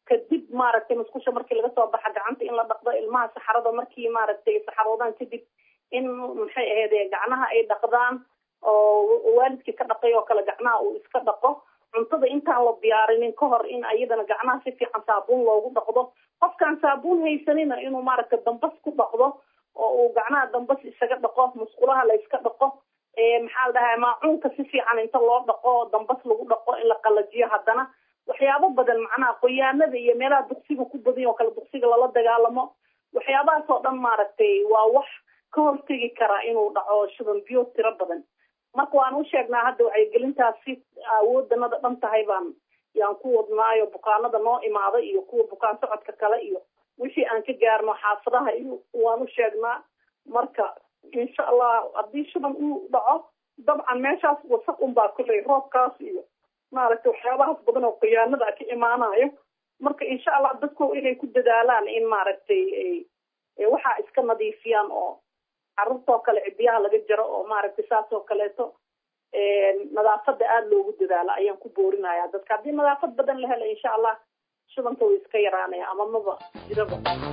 kadib maaragtay musqusha markii laga soo baxa gacanta in la dhaqdo ilmaha saxarada markii maaragtay saxaroodaan kadib in maxay ahayd gacnaha ay dhaqdaan oo waalidkii ka dhaqay oo kale gacnaha uu iska dhaqo cuntada intaan la diyaarinin ka hor in ayadana gacnaha si fiican saabuun loogu dhaqdo qofkaan saabuun haysanina inuu maaragtay dambas ku dhaqdo oo uu gacnaha dambas isaga dhaqo musqulaha la iska dhaqo maxaa la dhahaa maacuunka si fiican inta loo dhaqo dambas lagu dhaqo in la qalajiyo haddana waxyaabo badan macnaha qoyaanada iyo meelaha duqsiga ku badan oo kale duqsiga lala dagaalamo waxyaabahaas oo dhan maaragtay waa wax ka hortegi karaa inuu dhaco shuban biyo tiro badan marka waan u sheegnaa hadda wacyigelintaasi awoodanada dhan tahay baan yaan ku wadnaayo bukaanada noo imaada iyo kuwa bukaan socodka kale iyo wixii aan ka gaarno xaafadaha iyo waan u sheegnaa marka insha allah haddii shuban uu dhaco dabcan meeshaas wasaq unbaa kulley roobkaas iyo maaragtay waxyaabahaas badan oo khiyaanada ka imaanayo marka insha allah dadku inay ku dadaalaan in maaragtay waxaa iska nadiifiyaan oo carruurtoo kale cidiyaha laga jaro oo maaragtay saas oo kaleeto nadaafada aada loogu dadaalo ayaan ku boorinaya dadka haddii nadaafad badan la helo insha allah shubanka way iska yaraanaya ama maba jiraba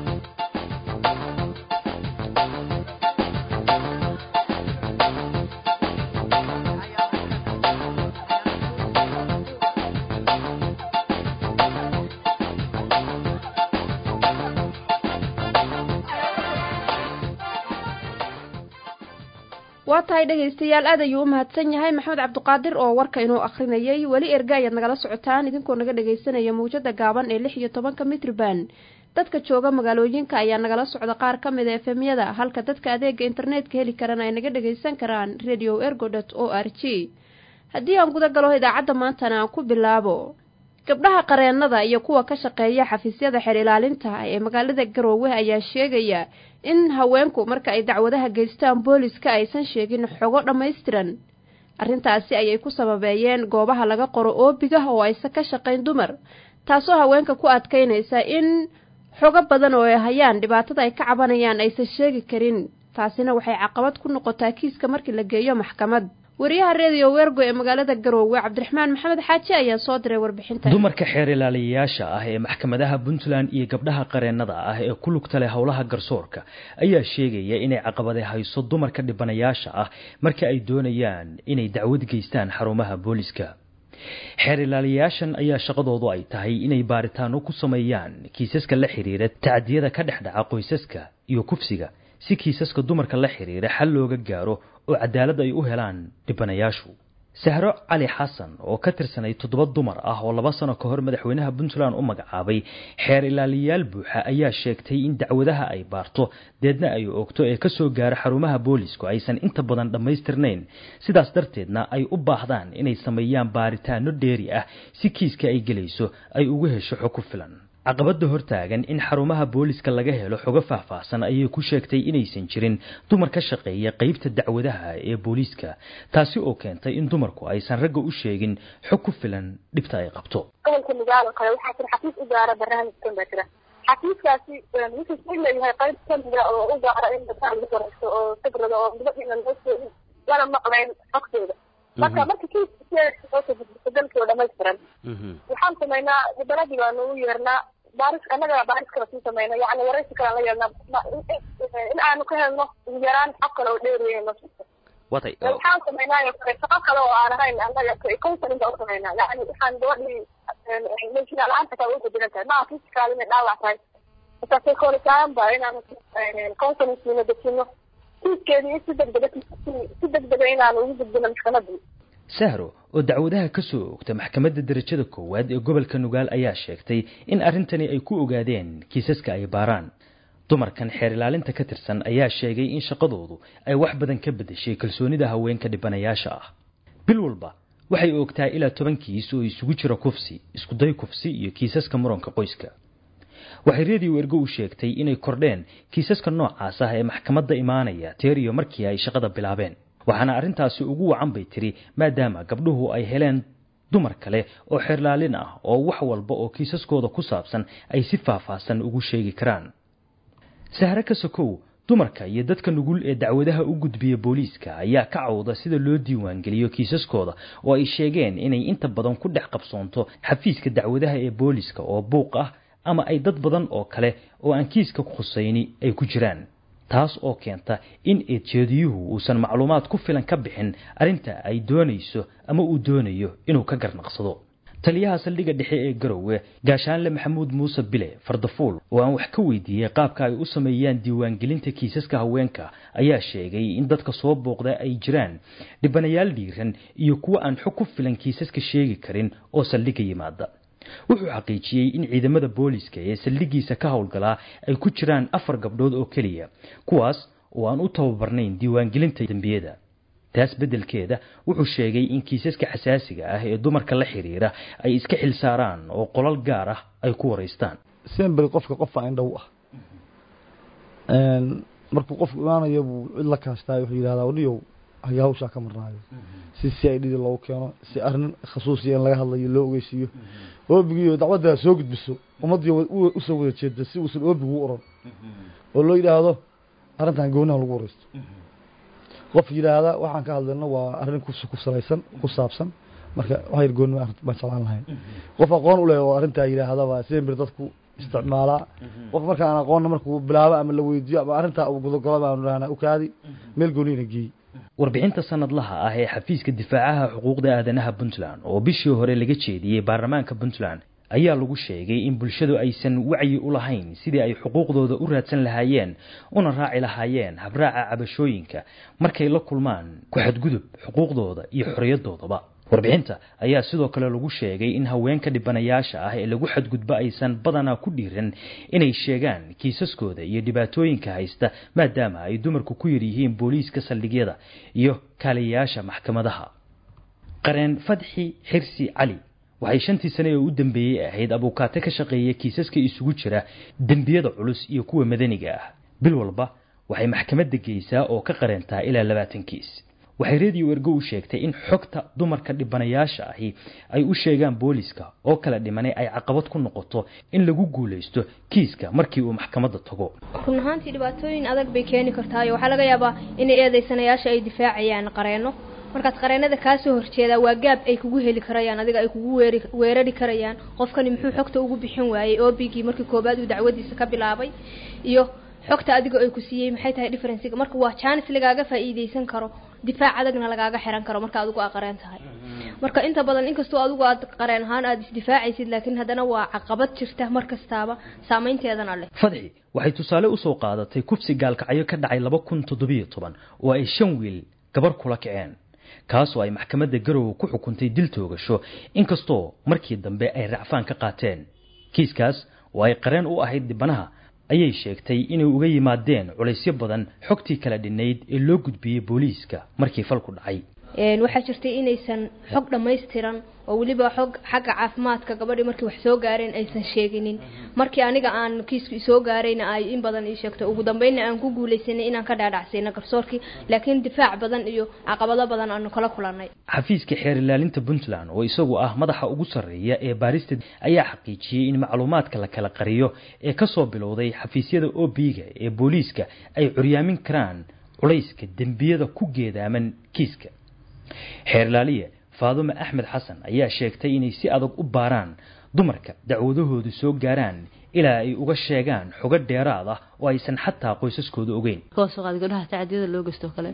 waa tahay dhegaystayaal aad ayuu u mahadsan yahay maxamed cabdiqaadir oo warka inuu akrinayay weli erga ayaad nagala socotaan idinkoo naga dhagaysanaya mawjada gaaban ee lix iyo tobanka mitriban dadka jooga magaalooyinka ayaa nagala socda qaar ka mid a efemyada halka dadka adeega internetka heli karana ay naga dhagaysan karaan radio ergo dot o r g haddii aan guda galo idaacadda maantana aan ku bilaabo gabdhaha qareennada iyo kuwa ka shaqeeya xafiisyada xeer ilaalinta ee magaalada garoowe ayaa sheegaya in haweenku marka ay dacwadaha geystaan booliska aysan sheegin xogo dhammaystiran arrintaasi ayay ku sababeeyeen goobaha laga qoro oobiga oo aysan ka shaqayn dumar taasoo haweenka ku adkaynaysa in xogo badan oo ay hayaan dhibaatada ay ka cabanayaan aysan sheegi karin taasina waxay caqabad ku noqotaa kiiska markii la geeyo maxkamad wariyaha redio wergo ee magaalada garoowe cabdiraxmaan maxamed xaaji ayaa soo diray warbixinta
dumarka xeer ilaaliyayaasha ah ee maxkamadaha puntland iyo gabdhaha qareennada ah ee ku lugta leh howlaha garsoorka ayaa sheegaya inay caqabade hayso dumarka dhibanayaasha ah marka ay doonayaan inay dacwad geystaan xarumaha booliska xeer ilaaliyayaashan ayaa shaqadoodu ay tahay inay baaritaano ku sameeyaan kiisaska la xiriira tacdiyada ka dhex dhaca qoysaska iyo kufsiga si kiisaska dumarka la xiriira xal looga gaaro oo cadaalad ay u helaan dhibanayaashu sahro cali xasan oo ka tirsanay toddoba dumar ah oo laba sano ka hor madaxweynaha puntland u magacaabay xeer ilaaliyayaal buuxa ayaa sheegtay in dacwadaha ay baarto deedna ay oogto ee kasoo gaara xarumaha boolisku aysan inta badan dhammaystirnayn sidaas darteedna ay u baahdaan inay sameeyaan baaritaano dheeri ah si kiiska ay gelayso ay ugu hesho xog ku filan caqabada hortaagan in xarumaha booliska laga helo xogo faahfaahsan ayay ku sheegtay inaysan jirin dumar ka shaqeeya qeybta dacwadaha ee booliiska taasi oo keentay in dumarku aysan ragga u sheegin xog ku filan dhibta ay qabto
gobolka nugaal oo kale waxaa jira xafiis u gaara barnaamijkan baa jira xafiiskaasi wuxuu ku leeyahay qayb kamida oo u gaara in gabdhaha lagu waraysto oo sabrada oo gabadhiina loo sheegin lana maqlayn xogtooda marka marka kiiska dalkii oo dhamaystiran waxaan samaynaa mudaladii baanu u yeernaa baaris annaga baaris kala sii samayna yani waraysi kale la yeelnaa in aanu ka helno ugu yaraan xog kale oo dheeriyeyno waxaan samaynaa shaqo kale oo aan ahayn annaga counselinga u samaynaa yani waxaan gabadhii meeshina la-aanta kaa uga diran tahay maa fisikal inay dhaawac tahay marka psychologian ba inaanu counselingiina dejino kiiskeedii si degdega si degdega inaanu ugu gudbino maxkamadii
sahro oo dacwadaha ka soo ogta maxkamadda darajada koowaad ee gobolka nugaal ayaa sheegtay in arrintani ay ku ogaadeen kiisaska ay baaraan dumarkan xeer ilaalinta ka tirsan ayaa sheegay in shaqadoodu ay wax badan ka beddeshay kalsoonida haweenka dhibanayaasha ah bil walba waxay oogtaa ilaa toban kiis oo isugu jira kufsi iskuday kufsi iyo kiisaska muranka qoyska waxay redio ergo u sheegtay inay kordheen kiisaska noocaas ah ee maxkamadda imaanaya teer iyo markii ay shaqada bilaabeen waxaana arrintaasi ugu wacan bay tiri maadaama gabdhuhu ay heleen dumar kale oo xeerlaalin ah oo wax walba oo kiisaskooda ku saabsan ay si faahfaahsan ugu sheegi karaan sahre ka sokow dumarka iyo dadka nugul ee dacwadaha u gudbiya booliiska ayaa ka cawda sida loo diiwaangeliyo kiisaskooda oo ay sheegeen inay inta badan ku dhex qabsoonto xafiiska dacwadaha ee booliiska oo buuq ah ama ay dad badan oo kale oo aan kiiska khusayni ay ku jiraan taas oo keenta in eedjeediyuhu uusan macluumaad ku filan ka bixin arrinta ay doonayso ama uu doonayo inuu ka garnaqsado taliyaha saldhigga dhexe ee garowe gaashaanle maxamuud muuse bile fardafuul oo aan wax ka weydiiyey qaabka ay u sameeyaan diiwaangelinta kiisaska haweenka ayaa sheegay in dadka soo booqda ay jiraan dhibanayaal dhiiran iyo kuwa aan xog ku filan kiisaska sheegi karin oo saldhigga yimaada wuxuu xaqiijiyey in ciidamada booliska ee saldhiggiisa ka howlgalaa ay ku jiraan afar gabdhood oo keliya kuwaas oo aan u tababarnayn diiwaangelinta dembiyada taas beddelkeeda wuxuu sheegay in kiisaska xasaasiga ah ee dumarka la xiriira ay iska xil saaraan oo qolal gaar ah ay ku waraystaan
sembel qofka qofa indhow ah markuu qofku imaanayo buu cid la kaashtaay wuxuu yidhahdaa wadhiyow haya hawshaa ka marnaayo si si ay dhidi loogu keeno si arrin khasuusiya in laga hadlayo loo ogeysiiyo oobigiiyo dacwaddaa soo gudbiso ummaddii usoo wada jeeda si uusan oobigu u oran oo loo yidhaahdo arrintan goonaha lagu waraysto qof yidhaahda waxaan ka hadlayno waa arrin ku salaysan ku saabsan marka waxyar gooni baan jeclaan lahayn qof aqoon u leh oo arrintaa yidhaahdaba sembir dadku isticmaalaa qof marka aan aqoonna markuu bilaabo ama la weydiiyo ama arrintaa uu gudogolo baanu dhahnaa u kaadi meel gooniyana geey
warbixinta sanadlaha ah ee xafiiska difaacaha xuquuqda aadanaha puntland oo bishii hore laga jeediyey baarlamaanka puntland ayaa lagu sheegay in bulshadu aysan wacyi u lahayn sidii ay xuquuqdooda u raadsan lahaayeen una raaci lahaayeen habraaca cabashooyinka markay la kulmaan ku-xadgudub xuquuqdooda iyo xorriyadoodaba warbixinta ayaa sidoo kale lagu sheegay in haweenka dhibanayaasha ah ee lagu xadgudbo aysan badanaa ku dhiiran inay sheegaan kiisaskooda iyo dhibaatooyinka haysta maadaama ay dumarku ku yar yihiin booliiska saldhigyada iyo kaaliyayaasha maxkamadaha qareen fadxi xirsi cali waxay shantii sane ee u dambeeyey ahayd abuukaate ka shaqeeya kiisaska isugu jira dembiyada culus iyo kuwa madaniga ah bil walba waxay maxkamadda geysaa oo ka qareentaa ilaa labaatan kiis waxay reediyo ergo u sheegtay in xogta dumarka dhibanayaasha ahi ay u sheegaan booliska oo kala dhimanay ay caqabad ku noqoto in lagu guulaysto kiiska markii uu maxkamadda tago
run ahaantii dhibaatooyin adag bay keeni kartaayo waxaa laga yaabaa inay eedeysanayaasha ay difaacayaan qareenno markaas qareenada kaasoo horjeedaa waa gaab ay kugu heli karayaan adiga ay kugu weerari karayaan qofkani muxuu xogta ugu bixin waayey obigii markii koobaad uu dacwadiisa ka bilaabay iyo xogta adiga ay ku siiyey maxay tahay differencega marka waa jaanis lagaaga faa'iideysan karo difaac adagna lagaaga xiran karo marka adigu aa qareen tahay marka inta badan inkastoo adigu aad qareen ahaan aad isdifaacaysid laakiin haddana waa caqabad jirta mar kastaaba saameynteedana leh
fadxi waxay tusaale usoo qaadatay kufsi gaalkacyo ka dhacay laba kun toddobiyo toban oo ay shan wiil gabar kula kaceen kaasoo ay maxkamadda garowe ku xukuntay dil toogasho inkastoo markii dambe ay racfaan ka qaateen kiiskaas oo ay qareen u ahayd dhibanaha ayay sheegtay inay uga yimaadeen culaysyo badan xogtii kala dhinayd ee loo gudbiyey booliiska markii falku dhacay
waxaa jirtay inaysan xog dhammaystiran oo weliba xog xagga caafimaadka gabadhii markii wax soo gaareen aysan sheeginin markii aniga aan kiisku soo gaarayna ay in badan ii sheegto ugu dambeynna aan ku guulaysanay inaan ka dhaadhacsayna garsoorkii laakiin difaac badan iyo caqabado badan aanu kala kulannay
xafiiska xeer ilaalinta puntland oo isagu ah madaxa ugu sarreeya ee baarista ayaa xaqiijiyey in macluumaadka la kala qariyo ee kasoo bilowday xafiisyada obiga ee booliiska ay curyaamin karaan culayska dembiyada ku geedaaman kiiska xeerlaaliye faadume axmed xasan ayaa sheegtay inay si adag u baaraan dumarka dacwadahoodu soo gaaraan ilaa ay uga sheegaan xogo dheeraad ah oo aysan xataa qoysaskooda ogeyn
koosoqaad gabdhaha tacadiyada loo geysto kale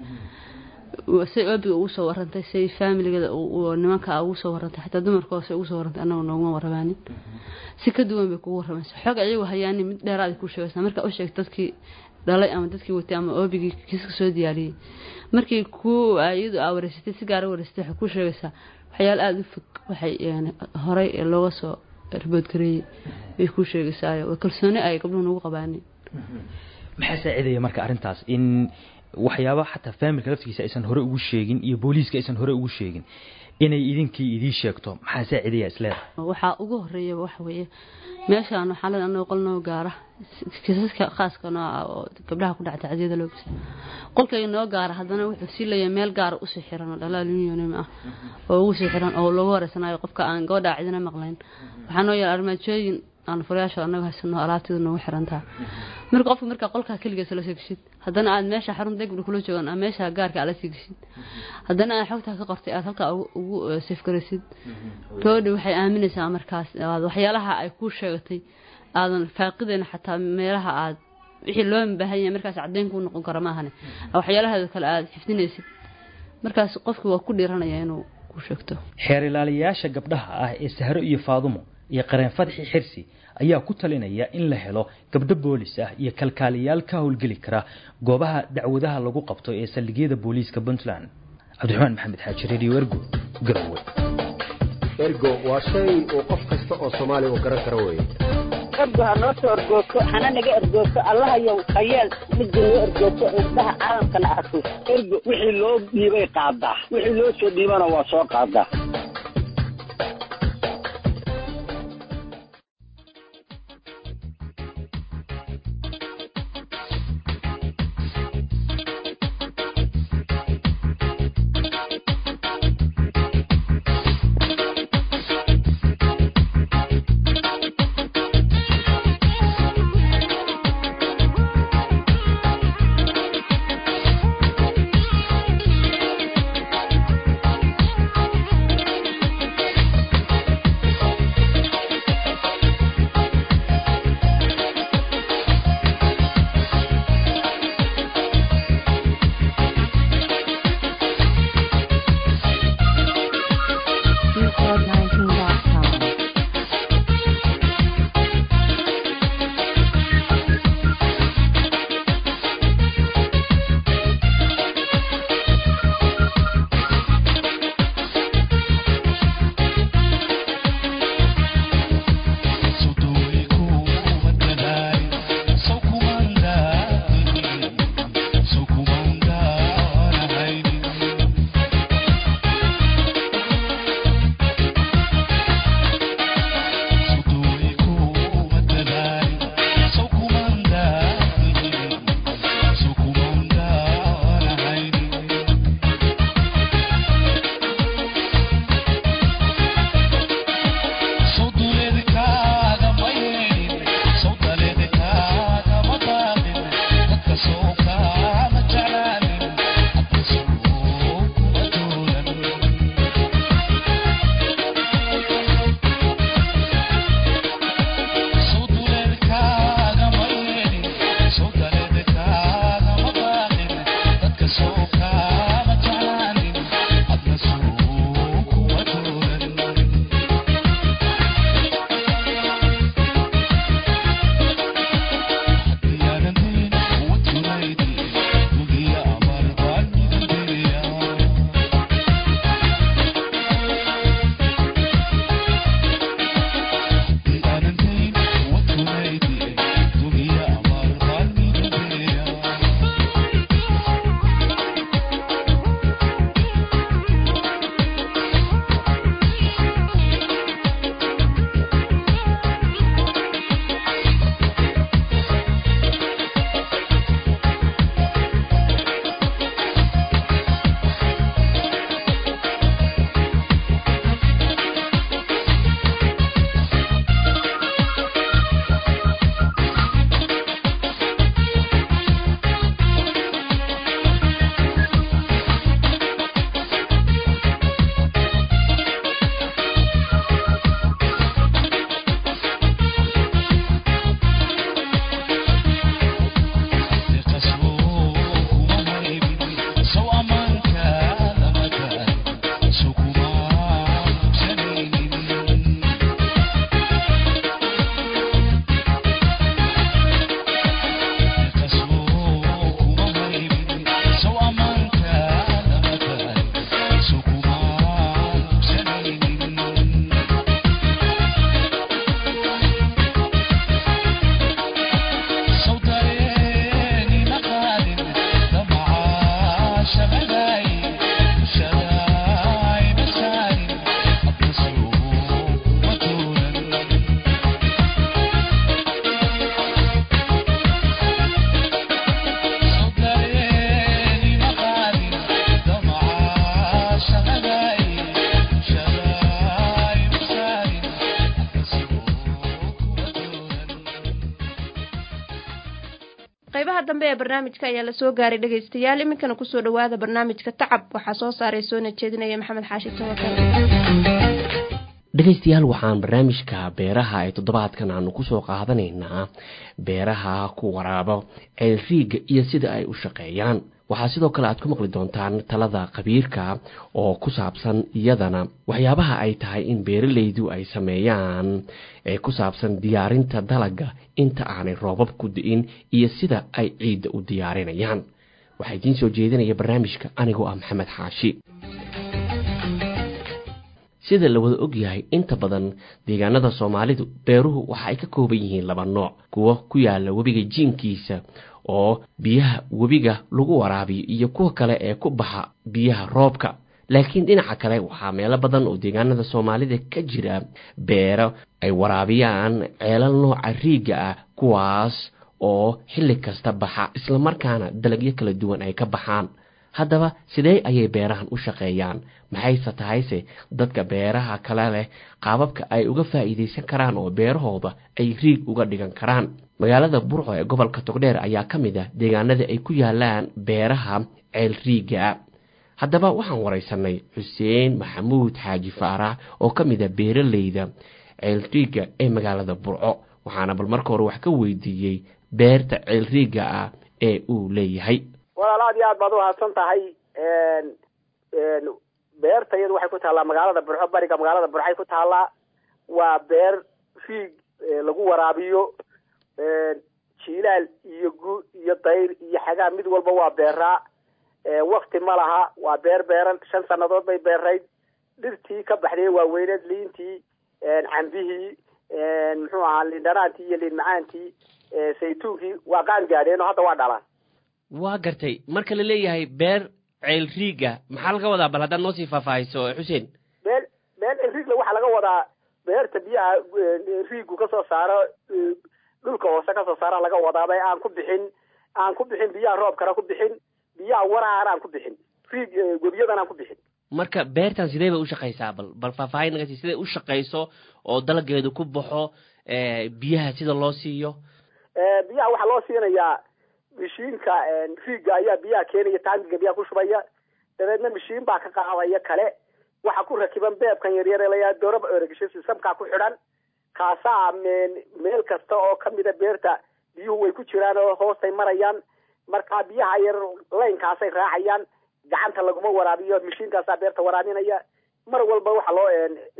say oobiga ugu soo warantay say faamiligeeda nimanka ugu soo warantay xataa dumarka hoose ugu soo warantay annaga nooguma warramaanin si ka duwan bay kugu warramaysa xog ayagu hayaani mid dheeraad ku sheegaysaa marka u sheegta dadkii dhalay ama dadkii watay ama oobigii kiiska soo diyaariyey markii ku iyadu aa wareysatay si gaara wareysatay waxay ku sheegaysaa waxyaala aada u fog waxay horey looga soo riboodgareeyey bay ku sheegaysaa kalsooni ay gabdhuhu nagu qabaanin
maxaa saacidaya marka arrintaas in waxyaaba xataa faamilka laftigiisa aysan hore ugu sheegin iyo booliiska aysan hore ugu sheegin inay idinkii idii sheegto maxaa saacidaya isleedahay
waxaa ugu horeeyaba waxa weeye meeshaan waxaa leedahay annaga qol noo gaara kiisaska khaaska noo ah oo gabdhaha ku dhaca tacdiyada loo geysta qolkayga noo gaara haddana wuxuu sii leeyahay meel gaara usii xiran oo dhalaal unionim ah oo ugu sii xiran oo lagu wareysanayo qofka aan gabadha cidina maqlayn waxaa noo yaala armaajooyin aan furayaasha annaga haysano alaabteeda noogu xirantaha marka qofka markaa qolkaa keligeesa la soo geshid haddana aad meesha xarun degbi kula joogan ama meesha gaarka aad la sii geshid haddana aad xogtaa ka qortay aad halkaa ugu safgaraysid gabadhi waxay aaminaysaa markaas waxyaalaha ay kuu sheegatay aadan faaqidayna xataa meelaha aad wixii loo baahan yahay markaas caddeyn kuu noqon kara maahane waxyaalahaada kale aad xifdinaysid markaas qofki waa ku dhiiranaya inuu ku sheegto
xeer ilaaliyayaasha gabdhaha ah ee sahro iyo faadumo iyo qareen fadxi xirsi ayaa ku talinaya in la helo gabdho boolis ah iyo kalkaaliyaal ka howlgeli kara goobaha dacwadaha lagu qabto ee saldhigyada booliiska puntland cabdiraxmaan maxamed xaaji radio ergo garowe
ergo waa shay uu qof kasta oo soomaali uu garan karo weeye
ergo ha noo soo ergoogto hana naga ergoogto allahayow hayeel midda noo ergoogto indhaha caalamkana arko ergo wixii loo dhiibay qaadaa wixii loo soo dhiibana waa soo qaadaa
qaybaha dambe ee barnaamijka ayaa lasoo gaaray dhegaystayaal iminkana kusoo dhawaada barnaamijka tacab waxaa soo saaray soona jeedinaya maxamed xaashi tawakal
dhegaystayaal waxaan barnaamijka beeraha ee toddobaadkan aanu kusoo qaadanaynaa beeraha ku waraabo ceelriiga iyo sida ay u shaqeeyaan waxaa sidoo kale aad ku maqli doontaan talada khabiirka oo ku saabsan iyadana waxyaabaha ay tahay in beeralaydu ay sameeyaan ee ku saabsan diyaarinta dalaga inta aanay roobab ku di'in iyo sida ay ciidda u diyaarinayaan waxaa idiin soo jeedinaya barnaamijka anigoo ah maxamed xaashi sida la wada ogyahay inta badan deegaanada soomaalidu beeruhu waxa ay ka kooban yihiin laba nooc kuwo ku yaala webiga jiinkiisa oo biyaha webiga lagu waraabiyo iyo kuwa kale ee ku baxa biyaha roobka laakiin dhinaca kale waxaa meelo badan oo deegaanada soomaalida ka jira beero ay waraabiyaan ceelal nooca riigga ah kuwaas oo xilli kasta baxa islamarkaana dalagyo kala duwan ay ka baxaan haddaba sidee ayay beerahan u shaqeeyaan maxayse tahayse dadka beeraha kale leh qaababka ay uga faa'iidaysan karaan oo beerahooda ay riig uga dhigan karaan magaalada burco ee gobolka togdheer ayaa ka mid ah deegaanada ay ku yaalaan beeraha ceel riiga haddaba waxaan waraysanay xuseen maxamuud xaaji faarax oo ka mid ah beeraleyda ceel riiga ee magaalada burco waxaana bal marka hore wax ka weydiiyey beerta ceel riiga ah ee uu leeyahay
walaal aad iyo aad baad umahadsan tahay beerta iyadu waxay ku taallaa magaalada burxo bariga magaalada burxay ku taallaa waa beer riig lagu waraabiyo jiilaal iyo gu iyo dayr iyo xagaa mid walba waa beeraa wakti ma laha waa beer beeran shan sanadood bay beerayd dhirtii ka baxday waaweyneed liintii cambihii muxuu ahaa liindhanaantii iyo liin macaantii saytuunkii waa qaan gaadheen oo hadda waa dhalaan
waa gartay marka la leeyahay beer ceel riiga maxaa laga wadaa bal haddaad noo sii faahfaahiso xuseen
beel beel ceel riigla waxaa laga wadaa beerta biyaha riigu kasoo saaro dhulka hoose kasoo saara laga wadaaba aan ku bixin aan ku bixin biyaha roobkana ku bixin biyaha waraana aan ku bixin riig webiyadan aan ku bixin
marka beertan sidee bay u shaqaysaa bal bal faahfaahin naga sii siday u shaqayso oo dalageedu ku baxo biyaha sida loo siiyo
biyaha waxaa loo siinayaa mishiinka riigga ayaa biyaha keenaya taangiga biyaha ku shubaya dabeedna mishiin baa ka qaadaya kale waxa ku rakiban beebkan yaryar layaa dooraba eregisho sisamkaa ku xidhan kaasaa meel kasta oo kamida beerta biyuhu way ku jiraan oo hoostay marayaan markaa biyaha yar laynkaasay raacayaan gacanta laguma waraabiyo mishiinkaasaa beerta waraabinaya mar walba waxa loo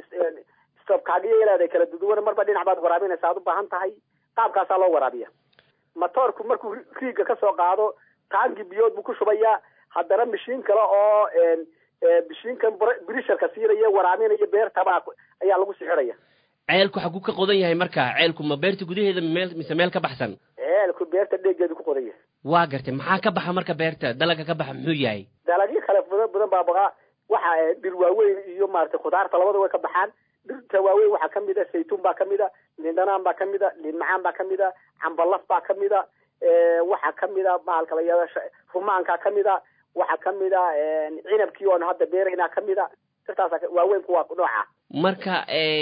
stobkaagiyo ilaada kala duduwan marba dhinac baad waraabinaysa aad u baahan tahay qaabkaasaa loo waraabiya matoorku markuu riigga kasoo qaado taangi biyood buu ku shubayaa haddana mishiin kale oo mishiinkan brisharka siinaya waraabinaya beertabaa ayaa lagu sixiraya
ceelku xaguu ka qodan yahay marka ceelku ma beerta gudaheeda meel mise meel ka baxsan
ceelku beerta dheegeedu ku qodan yahay
waa gartay maxaa ka baxa marka beerta dalaga ka baxa muxuu yahay
dalagyo kale badan badan baa baqa waxa dhir waaweyn iyo maaragtay khudaarta labada way ka baxaan dhirta waaweyn waxaa kamid a saytuun baa kamid a liindhanaan baa kamid a liin macaan baa kamid a cambalaf baa kamid a waxaa kamid a bahalka la yihahdo rumaankaa kamid a waxaa kamid a cinabkii oon hadda beeraynaa kamid a dhirtaas waaweyn kuwa nooca
marka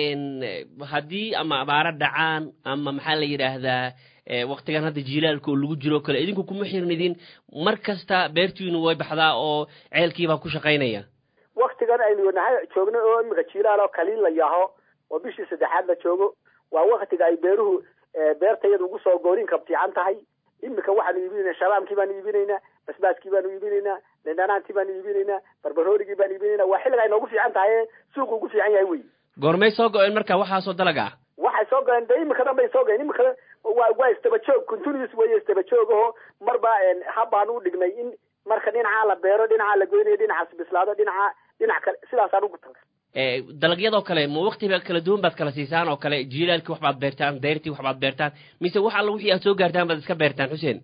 haddii ama abaaro dhacaan ama maxaa la yidhaahdaa waktigan hadda jiilaalka oo lagu jiro kale idinku kuma xirnidin mar kasta beertiinu way baxdaa oo ceelkiibaa ku shaqaynaya
waktigan aynu nahay joogno oo imika jiilaal oo kaliin la yaho oo bishii saddexaad la joogo waa waktiga ay beeruhu beertayada ugu soo goorinka fiican tahay imika waxaanu iibinayna shabaamkii baanu iibinaynaa basbaaskii baanu iibinaynaa lindhanaantii baanu iibinaynaa barbaroorigii baanu iibinaynaa waa xilliga ay noogu fiican tahay suuqu ugu fiican yahay wey
goormay soo go-een marka waxaasoo dalaga ah
waxay soo goleen de imika dhan bay soo goleen imika waa waa istabajoog continuous weeye istabajoog aho marba habbaan u dhignay in marka dhinacaa la beero dhinacaa la goynayo dhinacaas bislaado dhinaca dhinac kale sidaasaan ugu talka
dalagyadoo kale ma waktiba kala duwan baad kala siisaan oo kale jiilaalkii waxbaad beertaan dayrtii waxbaad beertaan mise wax alla wixii aad soo gaartaan baad iska beertaan xuseen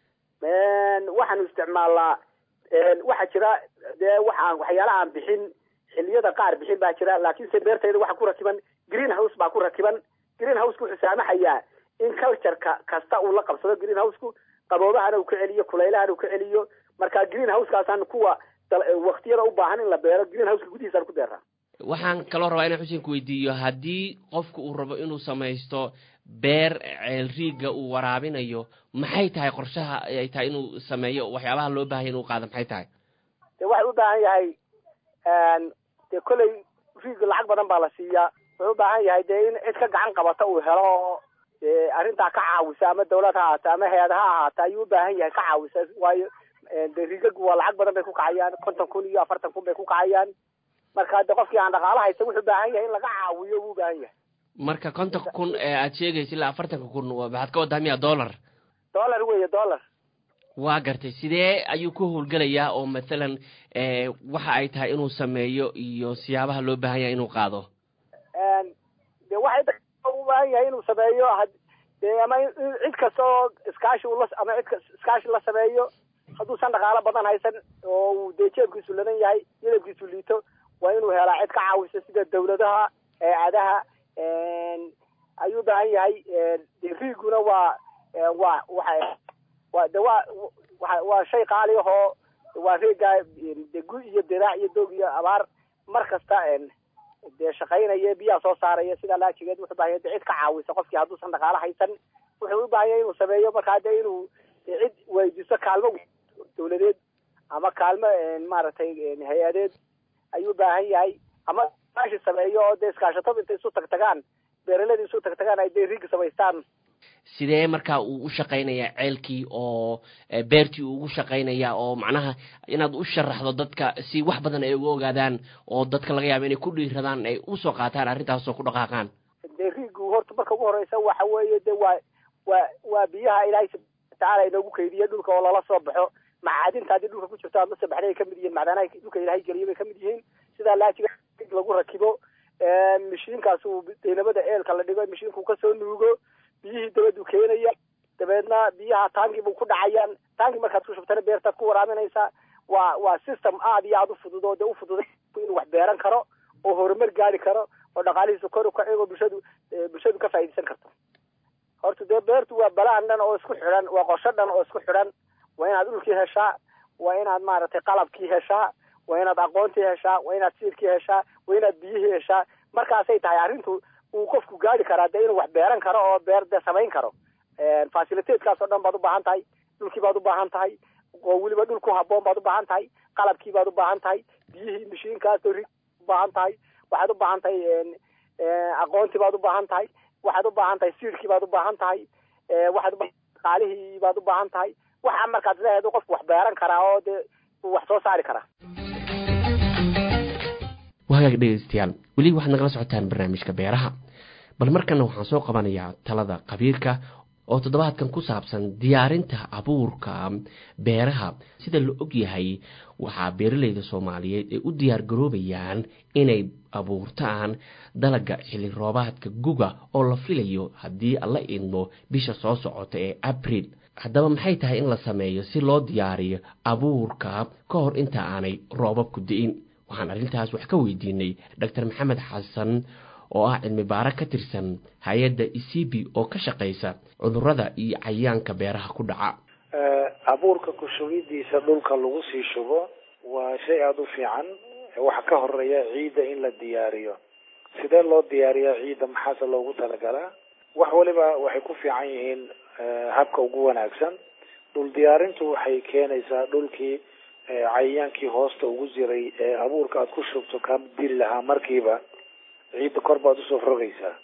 waxaanu isticmaalnaa waxaa jira dee waxaan waxyaalaha aan bixin xiliyada qaar bixin baa jira laakiinse beertayda waxaa ku rakiban green house baa ku rakiban green houseka wuxuu saamaxayaa in cultureka kasta uu la qabsado green houseku qaboobahana uu ka celiyo kulaylahana uu ka celiyo marka green housekaasaan kuwa waktiyada u baahan in la beero green houseka gudihiisaan ku beeraa
waxaan kaloo rabaa inaan xuseen ku weydiiyo haddii qofku uu rabo inuu samaysto beer ceel riigga uu waraabinayo maxay tahay qorshaha ay tahay inuu sameeyo waxyaabaha loo baahanya inuu qaado maxay tahay
de waxay u baahan yahay de kolley riigga lacag badan baa la siiyaa wuxuu u baahan yahay dee in cid ka gacan qabata uu helo oo dee arrintaa ka caawisa ama dawlad ha ahaata ama hay-ad ha ahaata ayuu u baahan yahay ka caawisa waayo dee rigagu waa lacag badan bay ku kacayaan konton kun iyo afartan kun bay ku kacayaan marka de qofkii aan dhaqaalo haysan wuxuu baahan yahay in laga caawiyo buu baahan yahay
marka kontonka kun ee aad sheegaysa ilaa afartanka kun maxaad ka wadaa miya dollar
dollar weeye dollar
waa gartay sidee ayuu ku howlgelayaa oo mathalan waxa ay tahay inuu sameeyo iyo siyaabaha loo baahan yahay inuu qaado
de waxay u baahan yahay inuu sameeyo dee ama cid kasta oo iskaashi ula ama cid iskaashi la sameeyo hadduusan dhaqaalo badan haysan oo uu dee jeebkiisu ladan yahay yadabkiisu liito waa inuu helaa cid ka caawisa sida dawladaha hay-adaha ayuu baahan yahay de riiguna waa waa waxa waa de waa waa waa shay qaali ahoo waa reegaa de gu iyo diraac iyo doog iyo abaar mar kasta dee shaqaynaya biyaha soo saaraya sidaa laajigeed wuxuu bahan yahay de cid ka caawisa qofkii hadduusan dhaqaalo haysan wuxuu u baahan yahay inuu sameeyo markaa de inuu cid weydiiso kaalmo dawladeed ama kaalmo maaragtay hay-adeed ayuu baahan yahay ama iskaashi sameeyo oo dee iskaashatada intay isu tag tagaan beeralada isu tag tagaan ay dee riigi samaystaan
sidee markaa uu u shaqaynayaa ceelkii oo beertii uu ugu shaqaynayaa oo macnaha inaad u sharaxdo dadka si wax badan ay uga ogaadaan oo dadka laga yaabo inay ku dhiiradaan ay usoo qaataan arrintaasoo ku dhaqaaqaan
dee riigu horta marka ugu horeysa waxa weeye de waa waa waa biyaha ilaahay subxana watacaala inoogu keydiye dhulka oo lala soo baxo macaadinta haddii dhulka ku jirto ama sabaxday ay kamid yihiin macdanaha dhulka ilaahay geliyo bay kamid yihiin sidaa laajiga lagu rakibo mishiinkaas uu deynamada eelka la dhigo mishiinku kasoo nuugo biyihii dabadu keenaya dabeedna biyaha taangi buu ku dhacayaan taangi markaad ku shubtana beertaad ku waraaminaysaa waa waa system aad iyo aada u fudud oo dee u fududay inuu wax beeran karo oo horumar gaari karo oo dhaqaalihiisa kor ukaci oo bulshadu bulshadu ka faa'iidaysan karto horta dee beertu waa balaan dhan oo isku xidhan waa qorsho dhan oo isku xidhan waa inaad dhulkii heshaa waa inaad maaragtay qalabkii heshaa waa inaad aqoontii heshaa waa inaad siirkii heshaa waa inaad biyihii heshaa markaasay tahay arrintu uu qofku gaari karaa dee inuu wax beeran karo oo beer dee samayn karo facilitateskaas oo dhan baad u baahan tahay dhulkii baad u baahan tahay oo weliba dhul ku haboon baad u baahan tahay qalabkii baad u baahan tahay biyihii mishiinkaas oo rig u baahan tahay waxaad u baahan tahay aqoontii baad u baahan tahay waxaad u baahan tahay siirkii baad u baahan tahay waxaad u qaalihii baad u baahan tahay waxa markaad leedahay qofku wax beeran karaa oo dee uu wax soo saari karaa
wahagaag dhegeystayaal weli waxaad nagala socotaan barnaamijka beeraha bal markana waxaan soo qabanayaa talada khabiirka oo toddobaadkan ku saabsan diyaarinta abuurka beeraha sida la og yahay waxaa beeraleyda soomaaliyeed ay u diyaar garoobayaan inay abuurtaan dalaga xilli roobaadka guga oo la filayo haddii la idmo bisha soo socota ee abril haddaba maxay tahay in la sameeyo si loo diyaariyo abuurka ka hor inta aanay roobabku di'in waxaan arrintaas wax ka weydiinay doctor maxamed xasan oo ah cilmi baaro ka tirsan hay-adda isibi oo ka shaqaysa cudurrada iyo cayayaanka beeraha ku dhaca
abuurka ku shubidiisa dhulka lagu sii shubo waa shay aada u fiican waxa ka horeeya ciidda in la diyaariyo sidee loo diyaariyaa ciidda maxaase loogu talagalaa wax waliba waxay ku fiican yihiin habka ugu wanaagsan dhul diyaarintu waxay keenaysaa dhulkii cayayaankii hoosta ugu jiray ee abuurka aada ku shubto ka dili lahaa markiiba ciidda kor baad usoo rogaysaa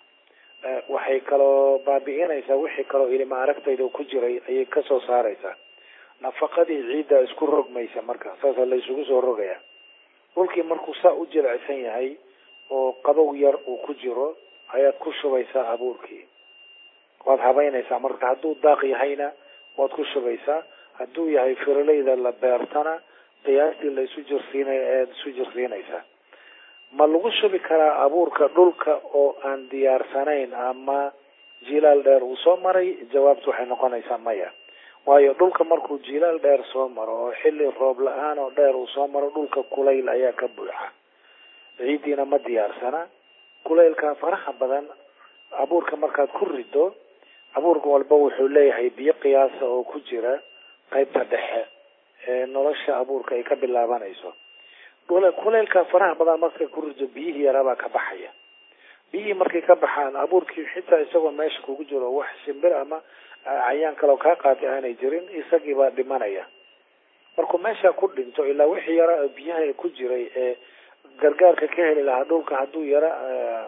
waxay kaloo baabi'inaysaa wixii kaloo ilima aragtayda ku jiray ayay kasoo saaraysaa nafaqadii ciidda isku rogmaysa marka saasa la isugu soo rogaya dhulkii markuu saa u jilicsan yahay oo qabow yar uu ku jiro ayaad ku shubaysaa abuurkii waad habeynaysaa marka hadduu daaq yahayna waad ku shubaysaa hadduu yahay firaleyda la beertana qiyaastii la isu jirsiinay ayaad isu jirsiinaysaa ma lagu shubi karaa abuurka dhulka oo aan diyaarsanayn ama jilaal dheer uu soo maray jawaabtu waxay noqonaysaa maya waayo dhulka markuu jilaal dheer soo maro oo xilli roob la-aan oo dheer uu soo maro dhulka kulayl ayaa ka buuxa ciiddiina ma diyaarsana kulaylka faraha badan abuurka markaad ku rido abuurka walba wuxuu leeyahay biyo qiyaasa oo ku jira qaybta dhexe ee nolosha abuurka ay ka bilaabanayso kulaylka faraha badan markay ku rido biyihii yarabaa ka baxaya biyihii markay ka baxaan abuurkii xitaa isagoo meesha kugu jiro wax shimbir ama cayaan kaleo kaa qaatay aanay jirin isagii baa dhimanaya markuu meesha ku dhinto ilaa wixii yara biyaha ku jiray ee gargaarka ka heli lahaa dhulka hadduu yara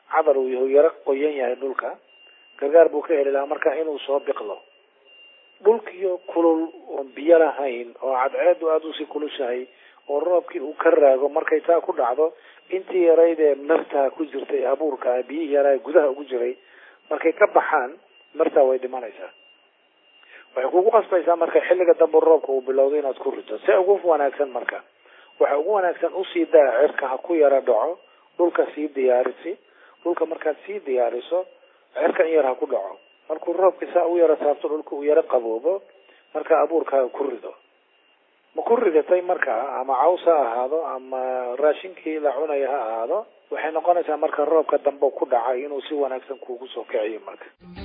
cadar uu yahu yaro qoyan yahay dhulka gargaar buu ka heli lahaa marka inuu soo biqlo dhulkiyo kulul oon biyo lahayn oo cadceedu aada usii kulushahay oo roobkii uu ka raago markay taa ku dhacdo intii yarayd ee martaa ku jirtay abuurka biyihii yaraa ee gudaha ugu jiray markay ka baxaan martaa way dhimanaysaa waxay kugu qasbaysaa marka xilliga dambe roobka uu bilowdo inaad ku rito se ugu wanaagsan marka waxa ugu wanaagsan usii daa cirka ha ku yara dhaco dhulka sii diyaarisi dhulka markaad sii diyaariso cirka in yar ha ku dhaco markuu roobka saa u yaro taabto dhulka uu yaro qaboobo marka abuurkaaga ku rido ma ku ridatay markaa ama caws ha ahaado ama raashinkii la cunaya ha ahaado waxay noqonaysaa marka roobka dambe ku dhacay inuu si wanaagsan kuugu soo kiciyo marka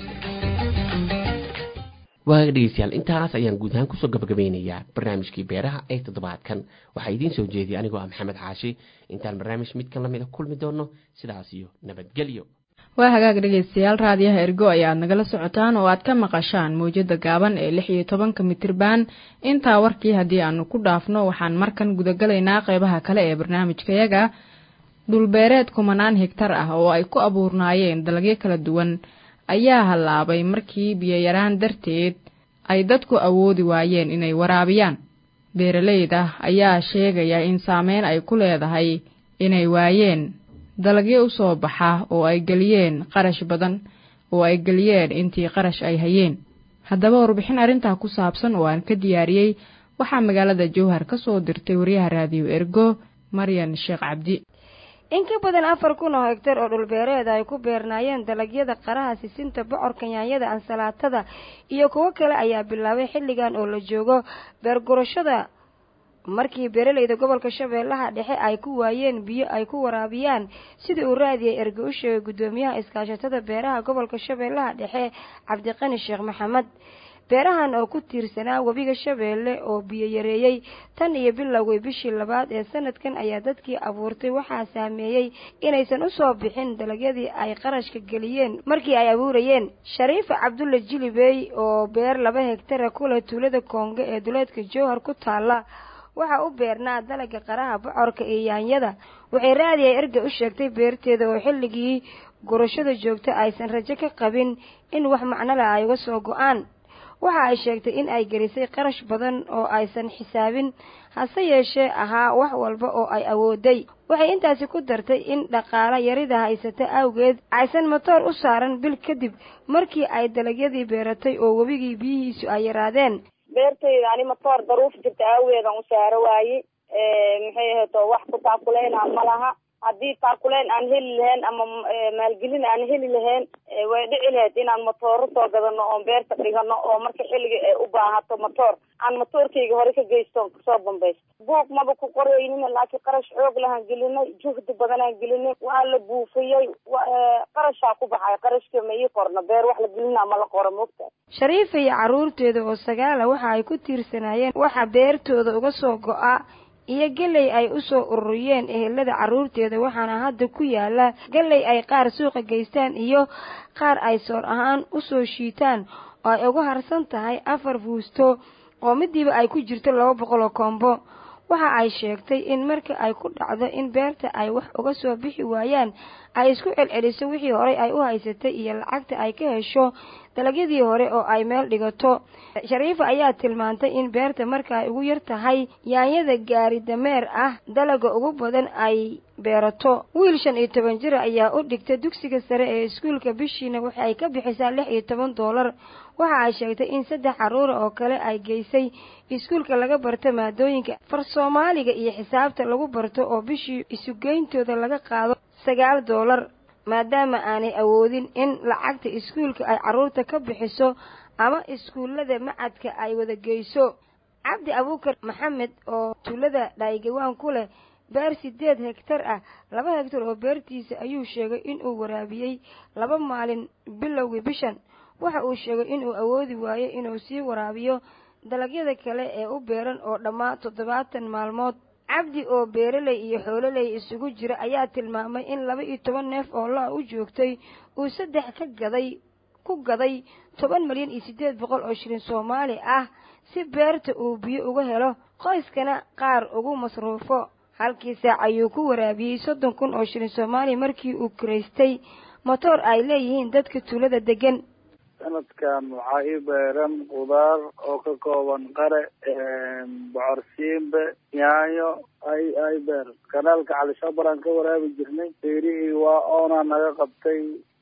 waaga dhegeystayaal intaas ayaan guud ahaan kusoo gabagabeynayaa barnaamijkii beeraha ee toddobaadkan waxaa idiin soo jeediyay anigoo ah maxamed xaashi intaan barnaamij midkan lamida kulmi doono sidaas iyo nabadgelyo
waa hagaag dhegeystayaal raadiyaha ergo ayaad nagala socotaan oo aad ka maqashaan mawjada gaaban ee lix iyo tobanka mitirban intaa warkii haddii aanu ku dhaafno waxaan markan gudagalaynaa qeybaha kale ee barnaamijkayaga dhulbeereed kumanaan higtar ah oo ay ku abuurnaayeen dalagyo kala duwan ayaa hallaabay markii biyoyaraan darteed ay dadku awoodi waayeen inay waraabiyaan beeraleyda ayaa sheegaya in saameyn ay ku leedahay inay waayeen dalagyo u soo baxa oo ay geliyeen qarash badan oo ay geliyeen intii qarash ay hayeen haddaba warbixin arrintaa ku saabsan oo aan ka diyaariyey waxaa magaalada jowhar ka soo dirtay wariyaha raadiyo ergo maryan sheekh cabdi
in ka badan afar kun oo hegtar oo dhulbeereed ay ku beernaayeen dalagyada qaraha sisinta bocorka yaanyada ansalaatada iyo kuwo kale ayaa bilaabay xilligan oo la joogo beergurashada markii beeralayda gobolka shabeellaha dhexe ay ku waayeen biyo ay ku waraabiyaan sida uu raadiyay erge u sheegay guddoomiyaha iskaashatada beeraha gobolka shabeellaha dhexe cabdiqani sheekh maxamed beerahan oo ku tiirsanaa webiga shabeelle oo biyo yareeyey tan iyo bilowgay bishii labaad ee sanadkan ayaa dadkii abuurtay waxaa saameeyey inaysan u soo bixin dalagyadii ay qarashka geliyeen markii ay abuurayeen shariifa cabdulla jilibey oo beer laba hegtara kuleh tuulada koongo ee duleedka jowhar ku taalla waxaa u beernaa dalaga qaraha bocorka iyo yaanyada waxay raadiya erga u sheegtay beerteeda oo xilligii gurashada joogta aysan rajo ka qabin in wax macnole ay uga soo go-aan waxa ay sheegtay in ay gelisay qarash badan oo aysan xisaabin hase yeeshee ahaa wax walba oo ay awooday waxay intaasi ku dartay in dhaqaala yarida haysata awgeed aysan matoor u saaran bil kadib markii ay dalagyadii beeratay oo webigii biyihiisu ay yaraadeen
beertayda ani matoor daruuf jirta aawadeedan u saaro waaye maxay ahayd oo wax ku taakuleynaa ma laha haddii taakuleyn aan heli lahayn ama maalgelin aan heli lahayn way dhici lahayd inaan matooro soo gadano oon beerta dhigano oo marka xilliga ay u baahato matoor aan matoorkayga hore ka geysto kasoo bambaysto buug maba ku qoraynin laakiin qarash xoog lahaan gelinay juhdi badanaan gelinay waa la buufiyey qarashaa ku baxay qarashka ma ii qorno beer wax la gelina ma la qoro mogta
shariifa iyo carruurteeda oo sagaala waxa ay ku tiirsanaayeen waxa beertooda uga soo go-a iyo geley ay u soo ururiyeen ehelada carruurteeda waxaana hadda ku yaala geley ay qaar suuqa geystaan iyo qaar ay soor ahaan u soo shiitaan oo ay uga harsan tahay afar fuusto oo midiiba ay ku jirto laba boqol oo koombo waxa ay sheegtay in marka ay ku dhacdo in beerta ay wax uga soo bixi waayaan ay isku celceliso wixii horey ay u haysatay iyo lacagta ay ka hesho dalagyadii hore oo ay meel dhigato shariifa ayaa tilmaantay in beerta marka ay ugu yar tahay yaanyada gaari dameer ah dalaga ugu badan ay beerato wiil shan iyo toban jir ayaa u dhigta dugsiga sare ee iskuulka bishiina waxa ay ka bixisaa lix iyo toban doolar waxa ay sheegtay in saddex carruura oo kale ay geysay iskuulka laga barto maadooyinka far soomaaliga iyo xisaabta lagu barto oo bishii isugeyntooda laga qaado sagaal doolar maadaama aanay awoodin in lacagta iskuulka ay carruurta ka bixiso ama iskuullada macadka ay wada geyso cabdi abuukar maxamed oo tuulada dhaygawaan ku leh beer sideed hegtar ah laba hegtar oo beertiisa ayuu sheegay inuu waraabiyey laba maalin bilowgii bishan waxa uu sheegay inuu awoodi waayo inuu sii waraabiyo dalagyada kale ee u beeran oo dhammaa toddobaatan maalmood cabdi oo beeraley iyo xoololey isugu jira ayaa tilmaamay in laba iyo toban neef oo la u joogtay uu saddex ka gaday ku gaday toban milyan iyo siddeed boqol oo shilin soomaali ah si beerta uu biyo uga helo qoyskana qaar ugu masruufo halkii saac ayuu ku waraabiyey soddon kun oo shilin soomaaliya markii uu kiraystay motoor ay leeyihiin dadka tuulada degan
sanadkan waxaa ii beeran qudaar oo ka kooban qare bocorsiimbe yaanyo ay ay beer kanaalka calishabaraan ka waraabi jirnay beerihii waa oonaa naga qabtay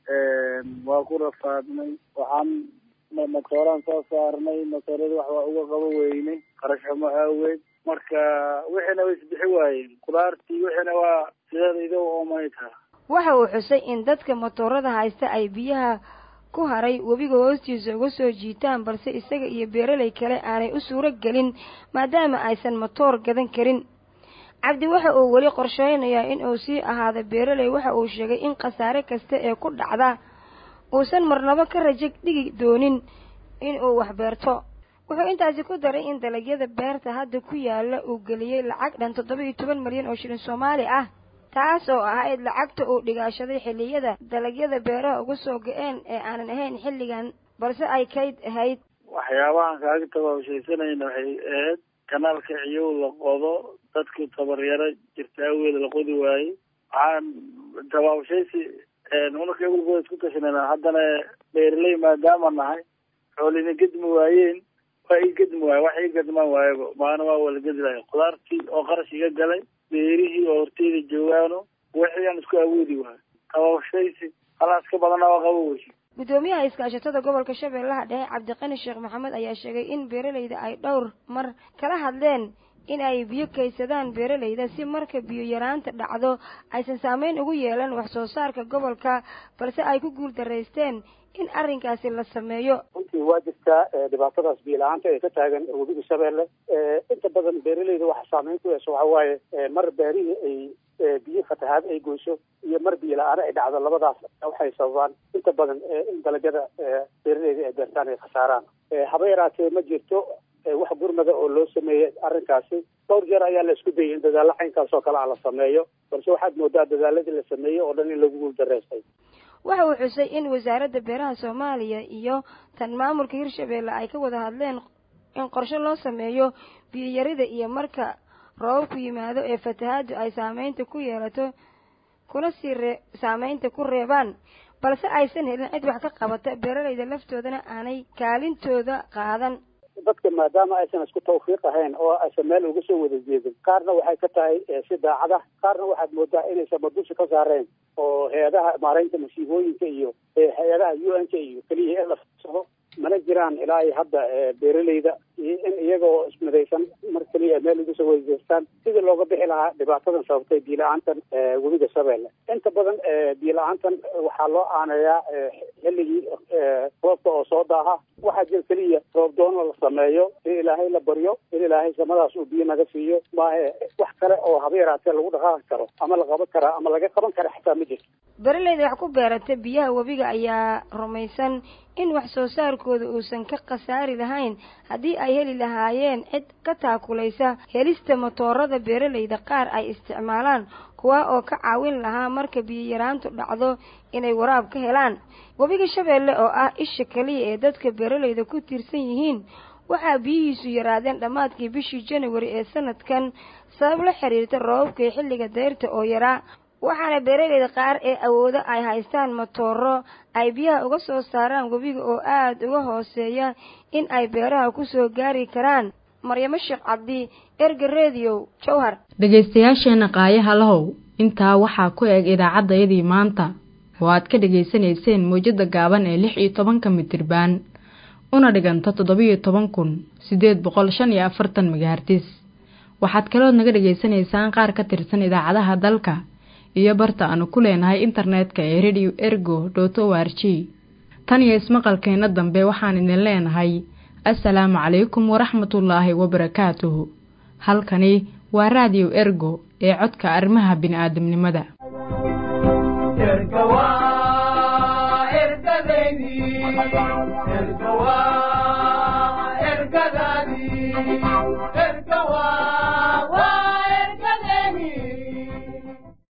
waa ku rafaadnay waxaan matooraan soo saarnay matooradii wax waa uga qabo weynay qarashamo aaweed marka wixiina way isbixi waayeen qudaartii wixiina waa sideeda idow oomayta
waxa uu xusay in dadka motoorada haysta ay biyaha ku haray webiga hoostiisa uga soo jiitaan balse isaga iyo beeraley kale aanay u suuro gelin maadaama aysan motoor gadan karin cabdi waxa uu weli qorsheynayaa in uu sii ahaado beeraley waxa uu sheegay in khasaare kasta ee ku dhacda uusan marnabo ka rajo dhigi doonin in uu wax beerto wuxuu intaasi ku daray in dalagyada beerta hadda ku yaala uu geliyey lacag dhan toddoba iyo toban malyan oo shilin soomaali ah taas oo ahayd lacagta uu dhigaashaday xilliyada dalagyada beeraha uga soo ga-een ee aanan ahayn xilligan balse ay kayd ahayd
waxyaabahan kaaga tabaabshaysanayna waxay ahayd kanaalka ciyow la qodo dadku tabaryaro jirta aweed la qodi waayey waxaan tabaabshaysi unaka ebolkooda isku tashanayna haddana beeraley maadaama nahay xoolina gedmi waayeen waa ii gedmi waaye wax ii gedmaan waayaba maana waa wala gedi lahay qudaartii oo qarash iga galay beerihii oo horteyda joogaano wixii aan isku awoodi waayo tabaabshaysi halaas ka badana waa qabo weyse
guddoomiyaha iskaashatada gobolka shabeellaha dhexe cabdiqani sheekh maxamed ayaa sheegay in beeraleyda ay dhowr mar kala hadleen in ay biyo kaydsadaan beeraleyda si marka biyo yaraanta dhacdo aysan saameyn ugu yeelan wax soo saarka gobolka balse ay ku guul daraysteen in arrinkaasi la sameeyo
runtii waa jirtaa dhibaatadaas biyo la-aanta ee ka taagan webiga shabeelle inta badan beeraleyda waxa saameyn ku yeesho waxa waaye mar beerihii ay biyo fatahaad ay goyso iyo mar biyo la-aano ay dhacdo labadaas waxay sababaan inta badan in dalagyada beeraleyda ay beertaan ay khasaaraan haba yaraatee ma jirto wax gurmada oo loo sameeyey arrinkaasi dhowr jeer ayaa la isku dayay in dadaalo caynkaas oo kale ah la sameeyo balse waxaad moodaa dadaaladii la sameeyey oo dhan in lagu guul daraystay
waxa uu xusay in wasaaradda beeraha soomaaliya iyo tan maamulka hirshabeelle ay ka wada hadleen in qorshe loo sameeyo biyoyarida iyo marka roobabku yimaado ee fatahaaddu ay saameynta ku yeelato kuna sii ree saameynta ku reebaan balse aysan helin cid wax ka qabata beeraleyda laftoodana aanay kaalintooda qaadan
dadka maadaama aysan isku tawfiiq ahayn oo aysan meel uga soo wada jeedin qaarna waxay ka tahay si daacada qaarna waxaad moodaa inaysan madusha ka saareen oo hay-adaha maaraynta masiibooyinka iyo hay-adaha u n k iyo keliya in la fiirsado mana jiraan ilaa iyo hadda beeraleyda in iyagoo ismidaysan mar keliya meel uga soo wada jeestaan sidii looga bixi lahaa dhibaatadan sababtay biyo la-aantan webiga shabeelle inta badan biyo la-aantan waxaa loo aaneeyaa xilligii roobka oo soo daaha waxaa jira keliya roob doono la sameeyo in ilaahay la baryo in ilaahay samadaas uu biyo naga siiyo maahe wax kale oo haba yaraatee lagu dhaqaaqi karo ama la qaban karaa ama laga qaban kara xitaa ma jirto
beeraleyda wax ku beerata biyaha webiga ayaa rumaysan in wax soo saarkooda uusan ka khasaari lahayn haddii ay heli lahaayeen cid ka taakulaysa helista matoorada beeraleyda qaar ay isticmaalaan kuwa oo ka caawin lahaa marka biyo yaraantu dhacdo inay waraab ka helaan webiga shabeelle oo ah isha keliya ee dadka beeraleyda ku tiirsan yihiin waxaa biyihiisu yaraadeen dhammaadkii bishii januari ee sanadkan sabab la xiriirta roobabka xilliga dayrta oo yaraa waxaana beeraleyda qaar ee awoodo ay haystaan matooro ay biyaha uga soo saaraan webiga oo aada uga hooseeya in ay beeraha ku soo gaari karaan maryamo sheekh cabdi erga rediyo jowhar
dhegaystayaasheena qaayaha lahow intaa waxaa ku eg idaacaddayadii maanta oo aad ka dhegaysanayseen mawjadda gaaban ee lix iyo tobanka mitirbaan una dhiganta toddobiyo toban kun siddeed boqol shan iyo afartan megahartis waxaad kalood naga dhegaysanaysaan qaar ka tirsan idaacadaha dalka iyo barta aanu ku leenahay internetka ee radio ergo dot o r g tan iyo ismaqalkeenna dambe waxaan idin leenahay assalaamu calaykum waraxmatullaahi wabarakaatuhu halkani waa raadiyo ergo ee codka arrimaha bini'aadamnimada
erga waa ergadeydii